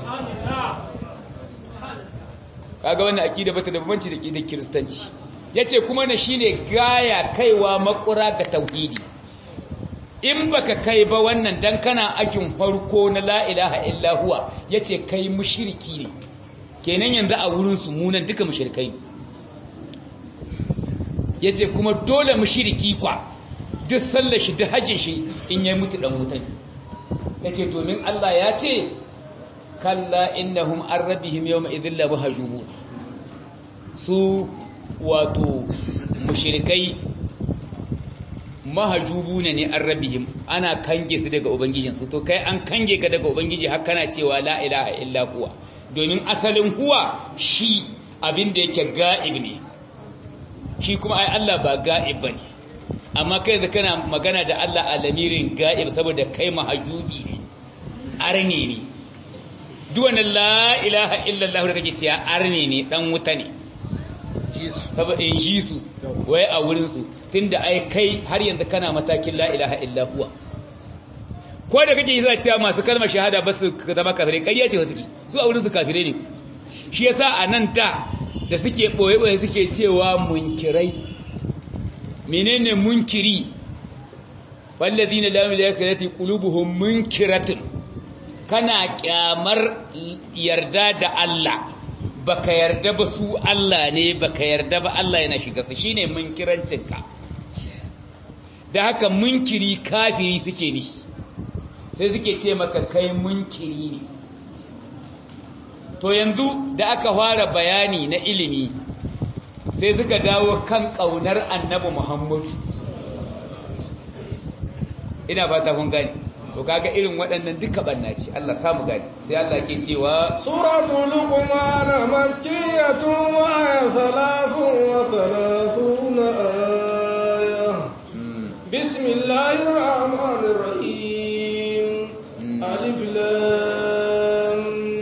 kaga wannan akida bata da bambanci da kidar kiristanci yace kuma na shine gaya kaiwa makura ga tauhidi in baka kai ba wannan dan kana akin farko na la ilaha illa huwa yace kai mushriki ne kenan yanzu a wurin su munan duka mushrikai yace kuma dole mushriki kwa duk sallar shi duk hajjin shi in yayi mutu dan wutan yace domin Allah ya ce kalla innahum an rabbihim yawma idhil la mahjubun su wato mushrikai mahjubuna ne an rabbihim ana kange su daga ubangijin su to kai an kange ka daga ubangiji har kana cewa la ilaha illa huwa domin asalin huwa shi abin da yake ga'ib ne shi kuma ai Allah ba ga'ib bane amma kai da kana magana da Allah a lamirin ga'ib saboda kai mahjubi ne arne ne duwane la ilaha illallah da kake cewa arne ne dan wuta ne saboda in ji su wai a wurinsu tun da ai kai har yanzu kana matakin la ilaha illallah ko da kake yi za cewa masu kalmar shahada ba su zama kafirai ƙarya ce wasu ki su a wurinsu kafirai ne shi yasa a nan da da suke ɓoye-ɓoye suke cewa munkirai menene munkiri wallazina la ilaha illa huwa qulubuhum munkiratun kana kyamar yarda da Allah baka yarda ba su Allah ne baka yarda ba Allah yana shiga su shine munkirancinka da haka munkiri kafiri suke ni sai suke ce maka kai munkiri ne to yanzu da aka fara bayani na ilimi sai suka dawo kan kaunar annabi Muhammadu ina fata kun gani to kaga irin waɗannan duka banna ce Allah samu gani sai Allah ke cewa suratul luqman makkiyatun wa thalathun wa thalathuna aya bismillahir rahmanir rahim alif lam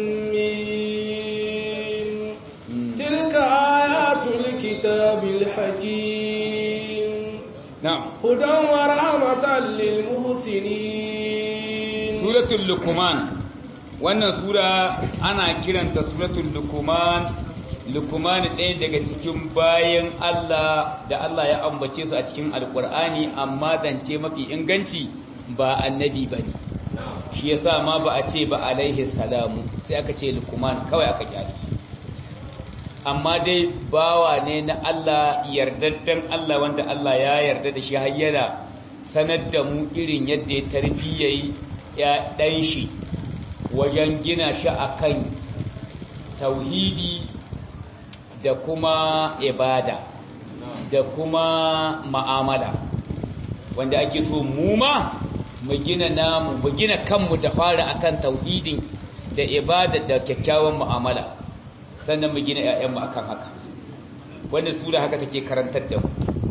mim tilka ayatul kitabil hakim na'am hudan wa rahmatan lil muhsinin suratul lukuman wannan sura ana kiranta suratul lukuman lukuman ɗaya daga cikin bayan Allah da Allah ya ambace su a cikin alkur'ani amma zance mafi inganci ba annabi ba ne shi yasa ma ba a ce ba alaihi salamu sai aka ce lukuman kawai aka kyale amma dai bawa ne na Allah yardaddan Allah wanda Allah ya yarda da shi har yana sanar da mu irin yadda ya tarbiyyayi ya ɗan shi wajen gina shi akan tauhidi da kuma ibada da kuma ma'amala wanda ake so mu ma mu gina namu mu gina kanmu da fara akan tauhidin da ibada da kyakkyawan mu'amala sannan mu gina 'ya'yanmu akan haka wannan sura haka take karantar da mu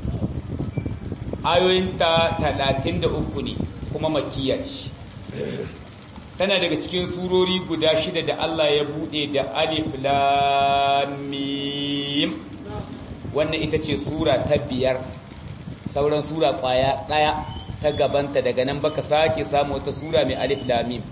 ayoyinta 33 ne kuma makiya ce tana daga cikin surori guda shida da Allah ya bude da alif lam mim wannan ita ce sura ta biyar sauran sura kwaya daya ta gabanta daga nan baka sake samu wata sura mai alif lam mim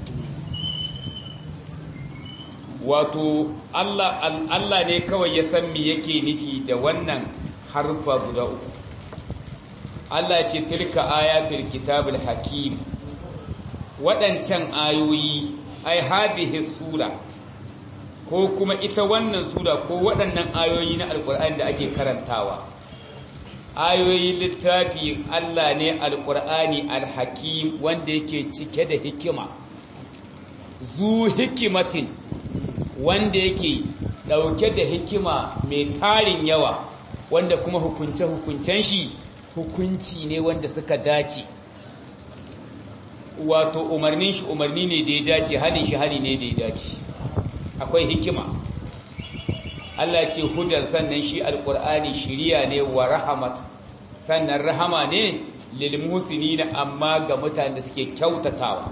wato Allah Allah ne kawai ya san me yake nufi da wannan harfa guda uku Allah ce tilka ayatul kitabul hakim waɗancan ayoyi ai hadhihi sura ko kuma ita wannan sura ko waɗannan ayoyi na alkur'ani da ake karantawa ayoyin littafi Allah ne alkur'ani alhakim wanda yake cike da hikima zu hikimatin wanda yake ɗauke da hikima mai tarin yawa wanda kuma hukunce-hukuncen shi hukunci ne wanda suka dace wato umarnin shi umarni ne da ya dace halin shi hali ne da ya dace akwai hikima Allah ce hudan sannan shi alkur'ani shiriya ne wa rahamat sannan rahama ne lil muhsinina amma ga mutanen da suke kyautatawa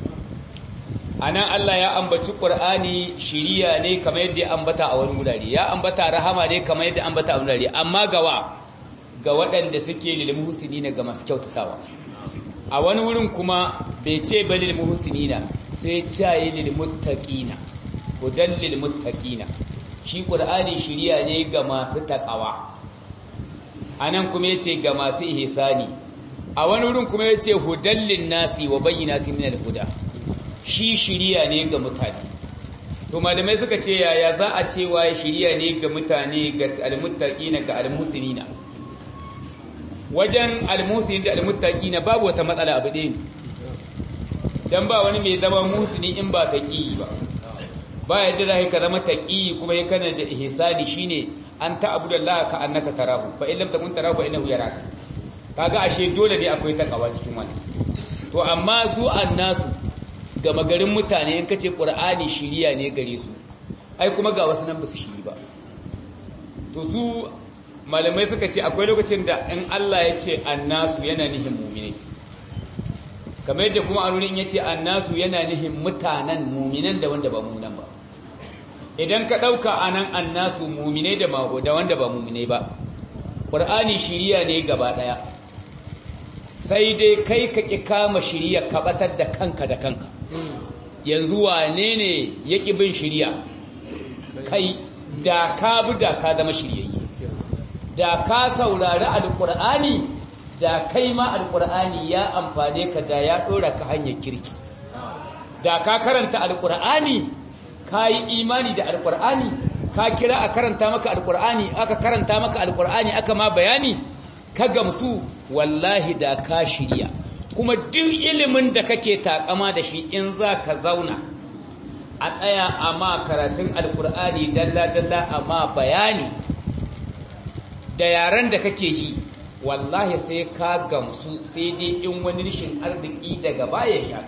anan Allah ya ambaci qur'ani shiriya ne kamar yadda ya ambata a wani wurare ya ambata rahama ne kamar yadda ambata a wani wurare amma gawa ga waɗanda suke lil muhsinina ga masu kyautatawa a wani wurin kuma bai ce ba lil muhsinina sai cayi lil muttaqina hudan lil muttaqina shi qur'ani shiriya ne ga masu takawa anan kuma yace ga masu ihsani a wani wurin kuma yace hudan lin nasi wa bayyinatin minal huda shi shiriya ne ga mutane to malamai suka ce yaya za a ce wa shiriya ne ga mutane ga almuttaqina ga almuslimina wajen almuslimin da almuttaqina babu wata matsala abu ɗaya dan ba wani mai zama musulmi in ba taqi ba ba yadda za ka zama taqi kuma ya kana da ihsani shine an ta'budallaha ka annaka tarahu fa in lam takun tarahu fa innahu yaraka kaga ashe dole ne akwai takawa cikin wannan to amma su annasu gama garin mutane in kace qur'ani shiriya ne gare su ai kuma ga wasu nan ba su shiri ba to su malamai suka ce akwai lokacin da in Allah ya ce annasu yana nihin mu'mini kamar yadda kuma a nurin ya ce annasu yana nihin mutanen muminan da wanda ba muminan ba idan ka ɗauka a nan annasu muminai da wanda ba muminai ba ƙwar'ani shiriya ne gaba ɗaya sai dai kai ka ƙi kama shiriya ka ɓatar da kanka da kanka yanzu wane ne ya ƙi bin shiriya kai da ka bi da ka zama shiryayyi da ka saurari alƙur'ani da kai ma alƙur'ani ya amfane ka da ya ɗora ka hanyar kirki da ka karanta alƙur'ani ka yi imani da alƙur'ani ka kira a karanta maka alƙur'ani aka karanta maka alƙur'ani aka ma bayani ka gamsu wallahi da ka shirya kuma duk ilimin da kake takama da shi in za ka zauna a tsaya a ma karatun alƙur'ani dalla-dalla a ma bayani da yaren da kake yi wallahi sai ka gamsu sai dai in wani rishin arziki daga baya ya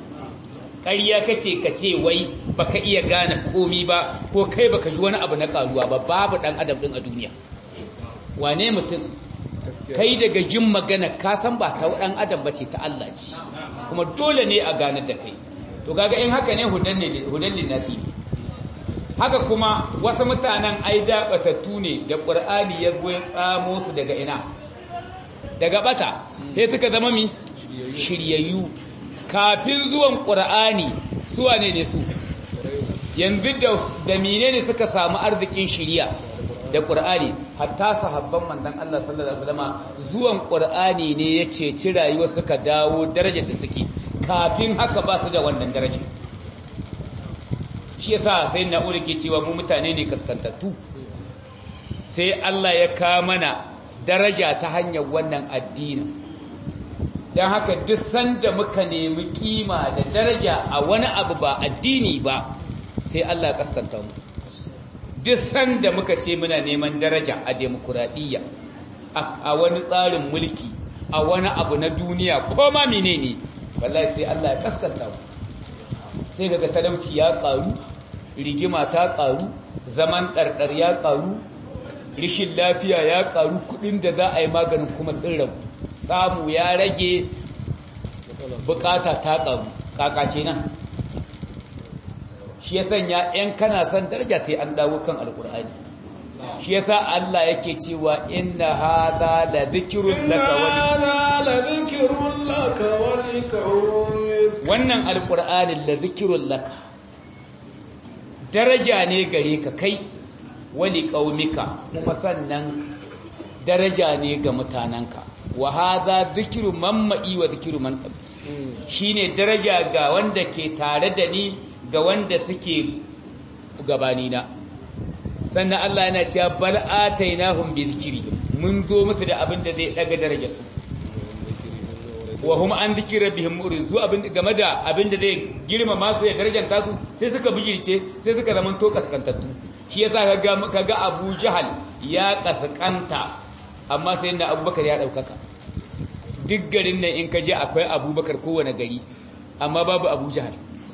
ƙarya kace ka ce wai baka iya gane komi ba ko kai baka ji wani abu na karuwa ba babu ɗan adam ɗin a duniya wane mutum kai daga jin magana ka san ba ta ɗan adam bace ta Allah ce kuma dole ne a ganar da kai to kaga in haka ne hudan ne nasibi haka kuma wasu mutanen ai da batattu ne da ƙur'ani ya goyi tsamo su daga ina daga bata sai suka zama mi shiryayyu kafin zuwan ƙur'ani su wane ne su yanzu da mine ne suka samu arzikin shirya da ƙur'ani hatta sahabban mandan Allah sallallahu alaihi wasallam zuwan ƙur'ani ne ya ceci rayuwa suka dawo darajar da suke kafin haka ba su da wannan darajar shi yasa sai na ke cewa mu mutane ne kaskantattu sai Allah ya ka mana daraja ta hanyar wannan addini don haka duk sanda muka nemi kima da daraja a wani abu ba addini ba sai Allah ya kaskanta mu duk sanda muka ce muna neman daraja a demokuraɗiyya a wani tsarin mulki a wani abu na duniya ko ma menene wallahi sai Allah ya kaskanta mu sai kaga talauci ya karu rigima ta karu zaman ɗarɗar ya karu rishin lafiya ya karu kudin da za a yi maganin kuma sun rabu samu ya rage bukata ta karu kakace nan shi ya sanya ‘yan kana son daraja sai an dawo kan alkur'ani shi ya sa Allah yake cewa inna haza da zikirun laka wani wannan alkur'anin da zikirun laka daraja ne gare ka kai wani ƙaumika kuma sannan daraja ne ga mutanenka wa haza zikiru mamma'i wa zikiru man shine daraja ga wanda ke tare da ni ga wanda suke gabanina sannan Allah yana cewa bal atainahum bi dhikrihim mun zo musu da abin da zai daga darajar su wa hum an dhikri rabbihim murin su abin game da abin da zai girmama su ya darajanta su sai suka bijirce sai suka zama to kaskantattu shi yasa kaga kaga Abu Jahal ya kaskanta amma sai da Abubakar ya daukaka duk garin nan in ka je akwai Abubakar kowane gari amma babu Abu Jahal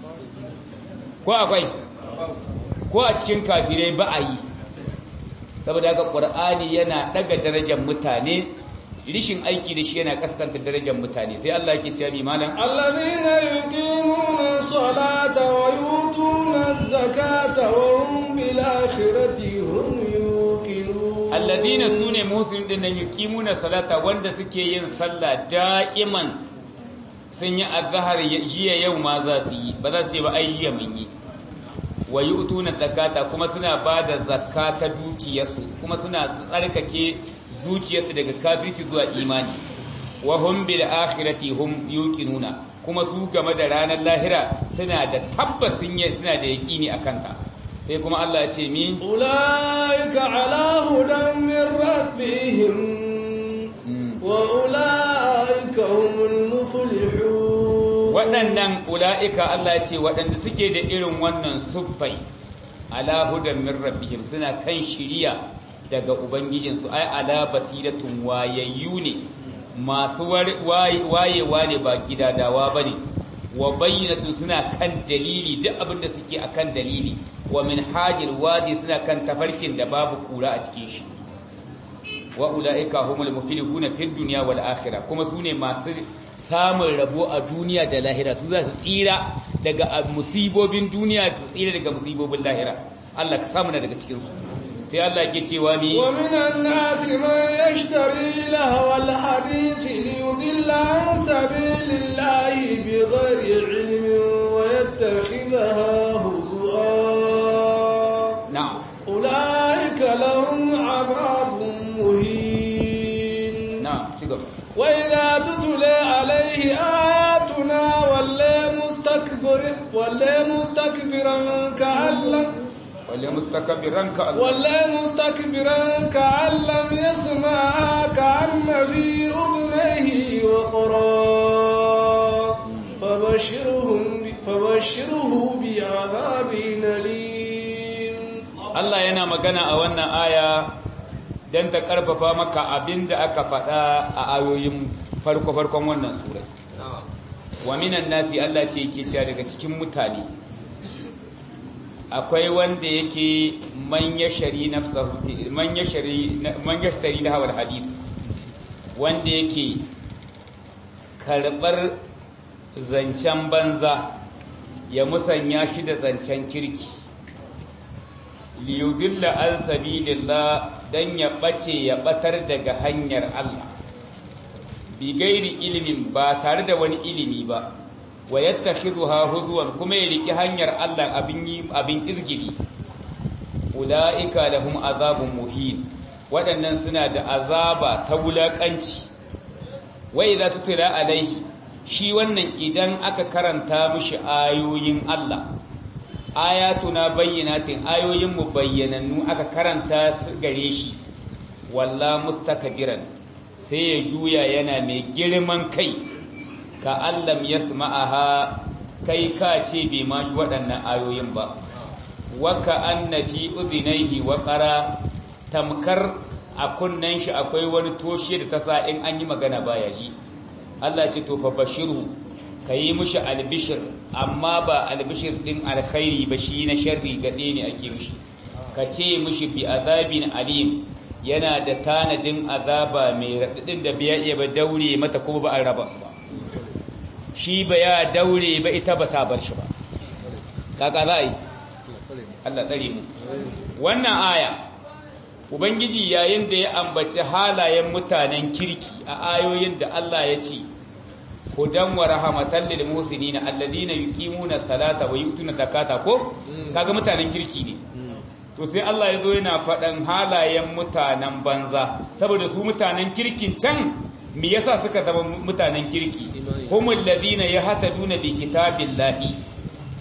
ko akwai ko a cikin kafirai ba a yi saboda haka ƙwar'ani yana ɗaga darajar mutane rishin aiki da shi yana kaskanta darajar mutane sai Allah yake cewa malam alladhina yuqimuna salata wa yutuna zakata wa hum bil akhirati hum yuqinun alladhina sune muslimin din nan yuqimuna salata wanda suke yin sallah da'iman sun yi azhar jiya yau ma za su yi ba za su ce ba ai jiya mun yi wa yu'tuna zakata kuma suna bada zakka ta dukiyarsu kuma suna tsarkake zuciyarsu daga kafirci zuwa imani wa hum bil akhirati hum yuqinuna kuma su game da ranar lahira suna da tabbas sun yi suna da yaqini akan ta sai kuma Allah ya ce mi ulaika ala hudan min rabbihim wa ulaika humul muflihun waɗannan ula'ika Allah ce waɗanda suke da irin wannan suffai ala hudan min rabbihim suna kan shiriya daga ubangijinsu ai ala basiratun wayayyu ne masu wayewa ne ba gidadawa ba ne wa bayyinatun suna kan dalili duk abin da suke akan dalili wa min hajil wadi suna kan tafarkin da babu kura a cikin shi wa ula'ika humul muflihuna fid dunya wal akhirah kuma sune masu samun rabo a duniya da lahira su za su tsira daga musibobin duniya su tsira daga musibobin lahira Allah ka samu na daga cikin su sai Allah ke cewa mi wa minan nasi man yashtari lahwal hadith li yudilla an sabilillahi bighairi ilmin wa yattakhidha huzwa na'am ulaika lahum adhabun muhin na'am ci gaba وإذا تتلى عليه آياتنا ولى مستكبر ولى مستكبرا كأن لم wale mustakabbiran ka Allah ولى مستكبرا كأن لم يسمع كأن في أذنيه وقرا فبشرهم فبشره بعذاب أليم Allah yana magana a wannan aya don ta karfafa maka abinda aka faɗa a ayoyin farko-farkon wannan surai wa minan nasi Allah ce yake cewa daga cikin mutane akwai wanda yake man yashari nafsahu man yashari man yashtari lahawar hadis wanda yake karbar zancen banza ya musanya shi da zancen kirki liyudilla an sabilillah dan ya bace ya batar daga hanyar Allah bi gairi ilimin ba tare da wani ilimi ba wa yattakhidha huzwan kuma ya riki hanyar Allah abin yi abin izgili ulaika lahum azabun muhin waɗannan suna da azaba ta wulakanci wa idza tutila alaihi shi wannan idan aka karanta mishi ayoyin Allah ayatuna bayyinatin ayoyin mu bayyanannu aka karanta su gare shi walla mustakbiran sai ya juya yana mai girman kai ka allam yasma'aha kai ka ce bai ma shi waɗannan ayoyin ba wa ka anna fi udhinayhi wa qara tamkar a kunnen shi akwai wani toshe da ta sa in an yi magana baya ji Allah ce to fa bashiru ka yi mushi albishir amma ba albishir ɗin alkhairi ba shi na sharri gaɗe ne ake mushi ka ce mushi bi azabin alim yana da tanadin azaba mai raɗaɗin da biya iya ba daure mata kuma ba an raba su ba shi ba ya daure ba ita ba ta bar shi ba kaka za a yi Allah tsare mu wannan aya ubangiji yayin da ya ambaci halayen mutanen kirki a ayoyin da Allah ya ce hudan wa rahmatan lil muslimina alladhina yuqimuna salata wa yu'tuna zakata ko kaga mutanen kirki ne to sai Allah ya zo yana faɗan halayen mutanen banza saboda su mutanen kirkin can me yasa suka zama mutanen kirki humul ladina yahtaduna bi kitabillahi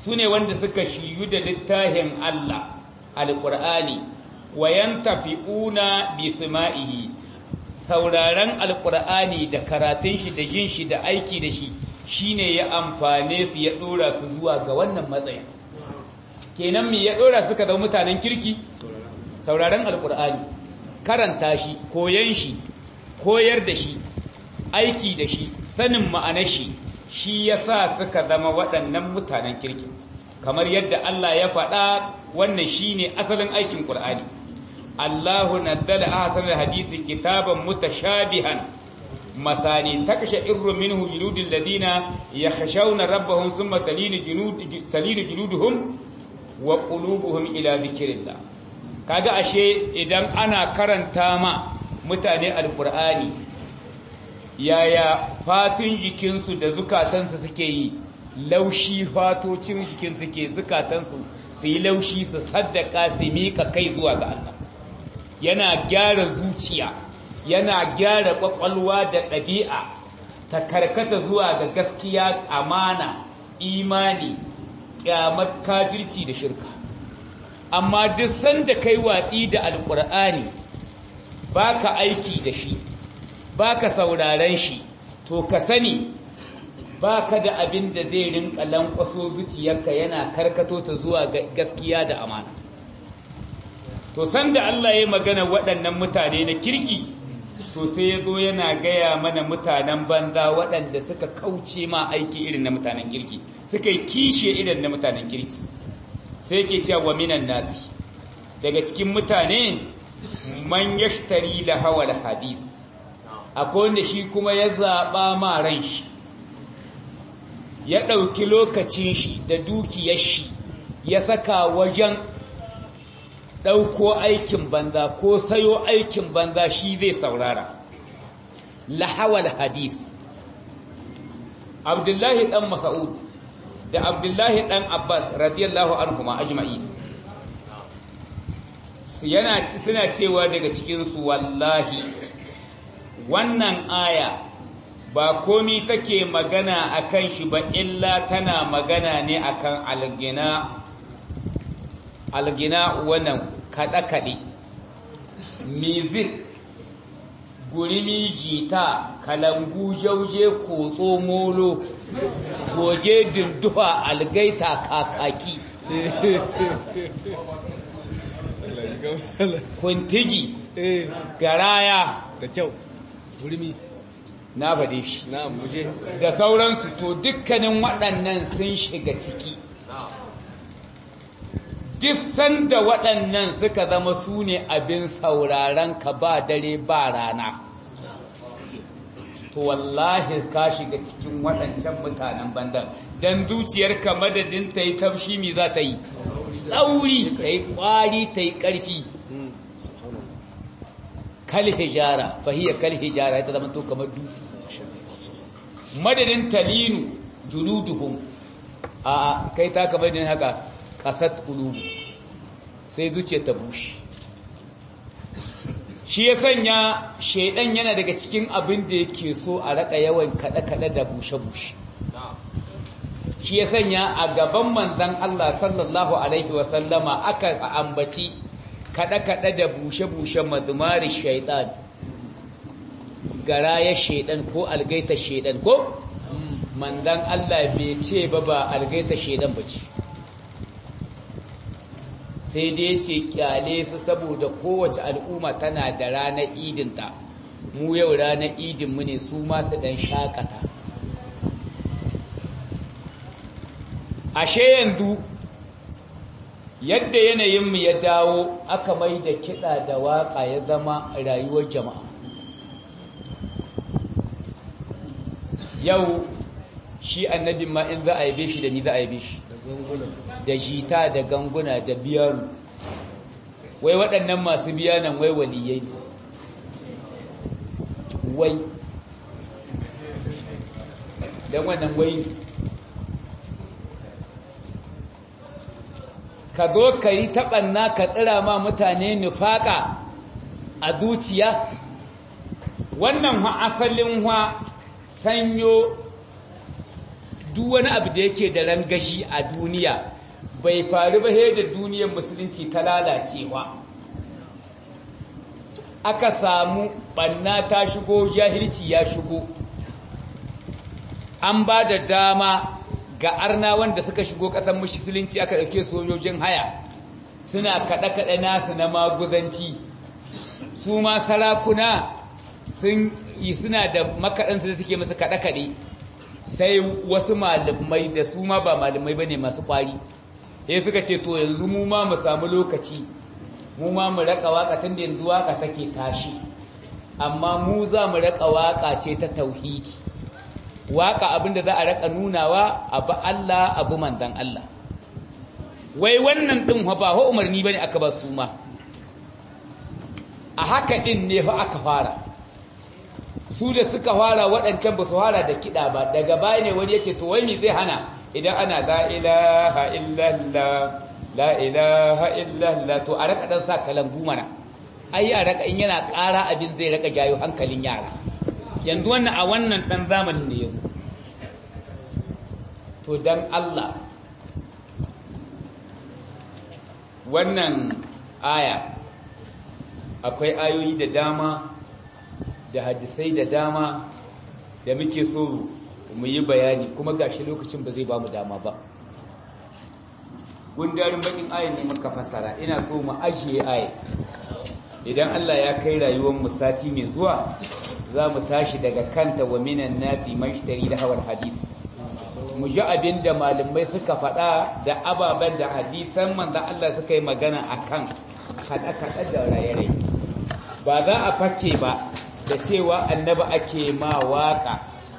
su ne wanda suka shiyu da littafin Allah alƙur'ani wayan tafi'una bi sima'ihi sauraron alƙur'ani da karatun shi da jin shi da aiki da shi shine ya amfane su ya ɗora su zuwa ga wannan matsayin kenan me ya ɗora suka zama mutanen kirki sauraron alƙur'ani karanta shi koyan shi koyar da shi aiki da shi sanin ma'anar shi shi ya sa suka zama waɗannan mutanen kirki kamar yadda Allah ya faɗa wannan shi ne asalin aikin ƙur'ani Allahu nazzala ahsanal hadisi kitaban mutashabihan masani takasha irru minhu juludul ladina yakhshawna rabbahum thumma talinu julud talinu juluduhum wa qulubuhum ila dhikrillah kaga ashe idan ana karanta ma mutane alqur'ani yaya fatun jikinsu da zukatansu suke yi laushi fatocin jikinsu ke zukatansu su yi laushi su saddaka su miƙa kai zuwa ga Allah yana gyara zuciya yana gyara ƙwaƙwalwa da ɗabi'a ta karkata zuwa ga gaskiya amana imani ƙyamar kafirci da shirka amma duk sanda kai watsi da alƙur'ani ba ka aiki da shi ba ka sauraren shi to ka sani ba ka da abin da zai rinka lankwaso zuciyarka yana karkato ta zuwa gaskiya da amana to sanda Allah ya magana waɗannan mutane na kirki to sai ya zo yana gaya mana mutanen banza waɗanda suka kauce ma aiki irin na mutanen kirki suka yi kishe irin na mutanen kirki sai ke cewa wa minan nasi daga cikin mutane man yashtari lahawal hadis akwai wanda shi kuma ya zaɓa ma ran shi ya ɗauki lokacin shi da dukiyar shi ya saka wajen ɗauko aikin banza ko sayo aikin banza shi zai saurara lahawal hadis abdullahi ɗan masa'ud da abdullahi ɗan abbas radiyallahu anhuma ajma'i yana suna cewa daga cikinsu wallahi wannan aya ba komi take magana akan shi ba illa tana magana ne akan algina algina wannan kaɗe-kaɗe music gurimi jita kalangu jauje kotso molo goge dinduwa algaita kakaki kuntigi garaya da kyau gurmi na faɗe shi na muje da sauransu to dukkanin waɗannan sun shiga ciki duk sanda waɗannan suka zama su ne abin sauraron ka ba dare ba rana to wallahi ka shiga cikin waɗancan mutanen bandan don zuciyarka madadin ta yi tafshi mi za ta yi tsauri ta yi ƙwari ta yi ƙarfi kal hijara fahiyar kal hijara ita zama to kamar dutse madadin talinu juluduhum a kai ta kamar din haka kasat qulubu sai zuciya ta bushe shi ya sanya shaidan yana daga cikin abin da yake so a raka yawan kada-kada da bushe-bushe shi ya sanya a gaban manzan Allah sallallahu alaihi wasallama aka ambaci kada-kada da bushe-bushe madumari shaidan garaya shaidan ko algaita shaidan ko manzan Allah bai ce ba ba algaita shaidan ba ce sai dai ce kyale su saboda kowace al'umma tana da ranar idinta mu yau ranar idinmu ne su mata dan shakata ashe yanzu yadda yanayinmu ya dawo aka mai da kiɗa da waƙa ya zama rayuwar jama'a yau shi annabin ma in za a yabe shi da ni za a yabe shi da jita da ganguna da biyanu wai waɗannan masu biyanan wai waliyai ne wai don wannan wai ka zo ka yi taɓanna ka tsira ma mutane nufaƙa a zuciya wannan ha asalin ha sanyo duk wani abu da yake da rangashi a duniya bai faru ba da duniyar musulunci ta lalacewa aka samu banna ta shigo jahilci ya shigo an ba da dama ga arna wanda suka shigo ƙasar musulunci aka ɗauke sojojin haya suna kaɗe-kaɗe nasu na maguzanci su ma sarakuna sun yi suna da makaɗansu da suke musu kaɗe-kaɗe sai wasu malamai da su ma ba malamai ba ne masu ƙwari ya suka ce to yanzu mu ma mu samu lokaci mu ma mu raka waka tun da yanzu waka take tashi amma mu za mu raka waka ce ta tauhidi waka abinda za a raka nunawa abu Allah abu mandan Allah wai wannan din fa ba ho umarni bane aka ba su ma a haka din ne fa aka fara su da suka fara waɗancan ba su fara da kiɗa ba daga baya ne wani ya ce to wai me zai hana idan ana la ilaha illallah la ilaha illallah to a raka dan sa kalambu mana ai a raka in yana ƙara abin zai raka jayo hankalin yara yanzu wannan a wannan dan zamanin ne yanzu to dan Allah wannan aya akwai ayoyi da dama da hadisai da dama da muke so mu yi bayani kuma gashi lokacin ba zai ba mu dama ba gundarin bakin ayin ne muka fasara ina so mu ajiye ayin idan Allah ya kai rayuwar mu sati mai zuwa za mu tashi daga kanta wa minan nasi mashtari da hawar hadis mu ji abin da malamai suka faɗa da ababen da hadisan manzan Allah suka yi magana akan kaɗa-kaɗa da raye-raye ba za a fake ba da cewa annaba ake ma waka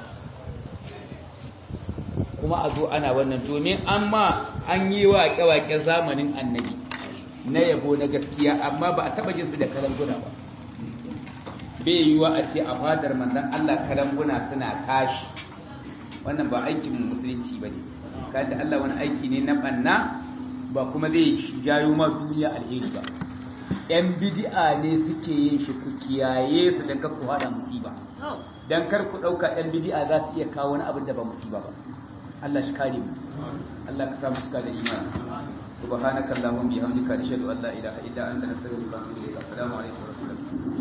kuma a zo ana wannan domin an ma an yi waƙe-waƙe zamanin annabi na yabo na gaskiya amma ba a taɓa jin su da kalanguna ba bai yiwuwa a ce a fadar manzan Allah kalanguna suna tashi wannan ba aikin musulunci ba ne kayan da Allah wani aiki ne na ɓanna ba kuma zai jayo ma duniya alheri ba ‘yan bidi'a ne suke yin shi ku kiyaye su don kar ku haɗa musiba don kar ku ɗauka ‘yan bidi'a za su iya kawo wani abin da ba musiba ba Allah shi kare mu Allah ka samu cika da imani subhanakallahumma bihamdika nashhadu an la ilaha illa anta nastaghfiruka wa natubu ilayk assalamu alaikum wa rahmatullahi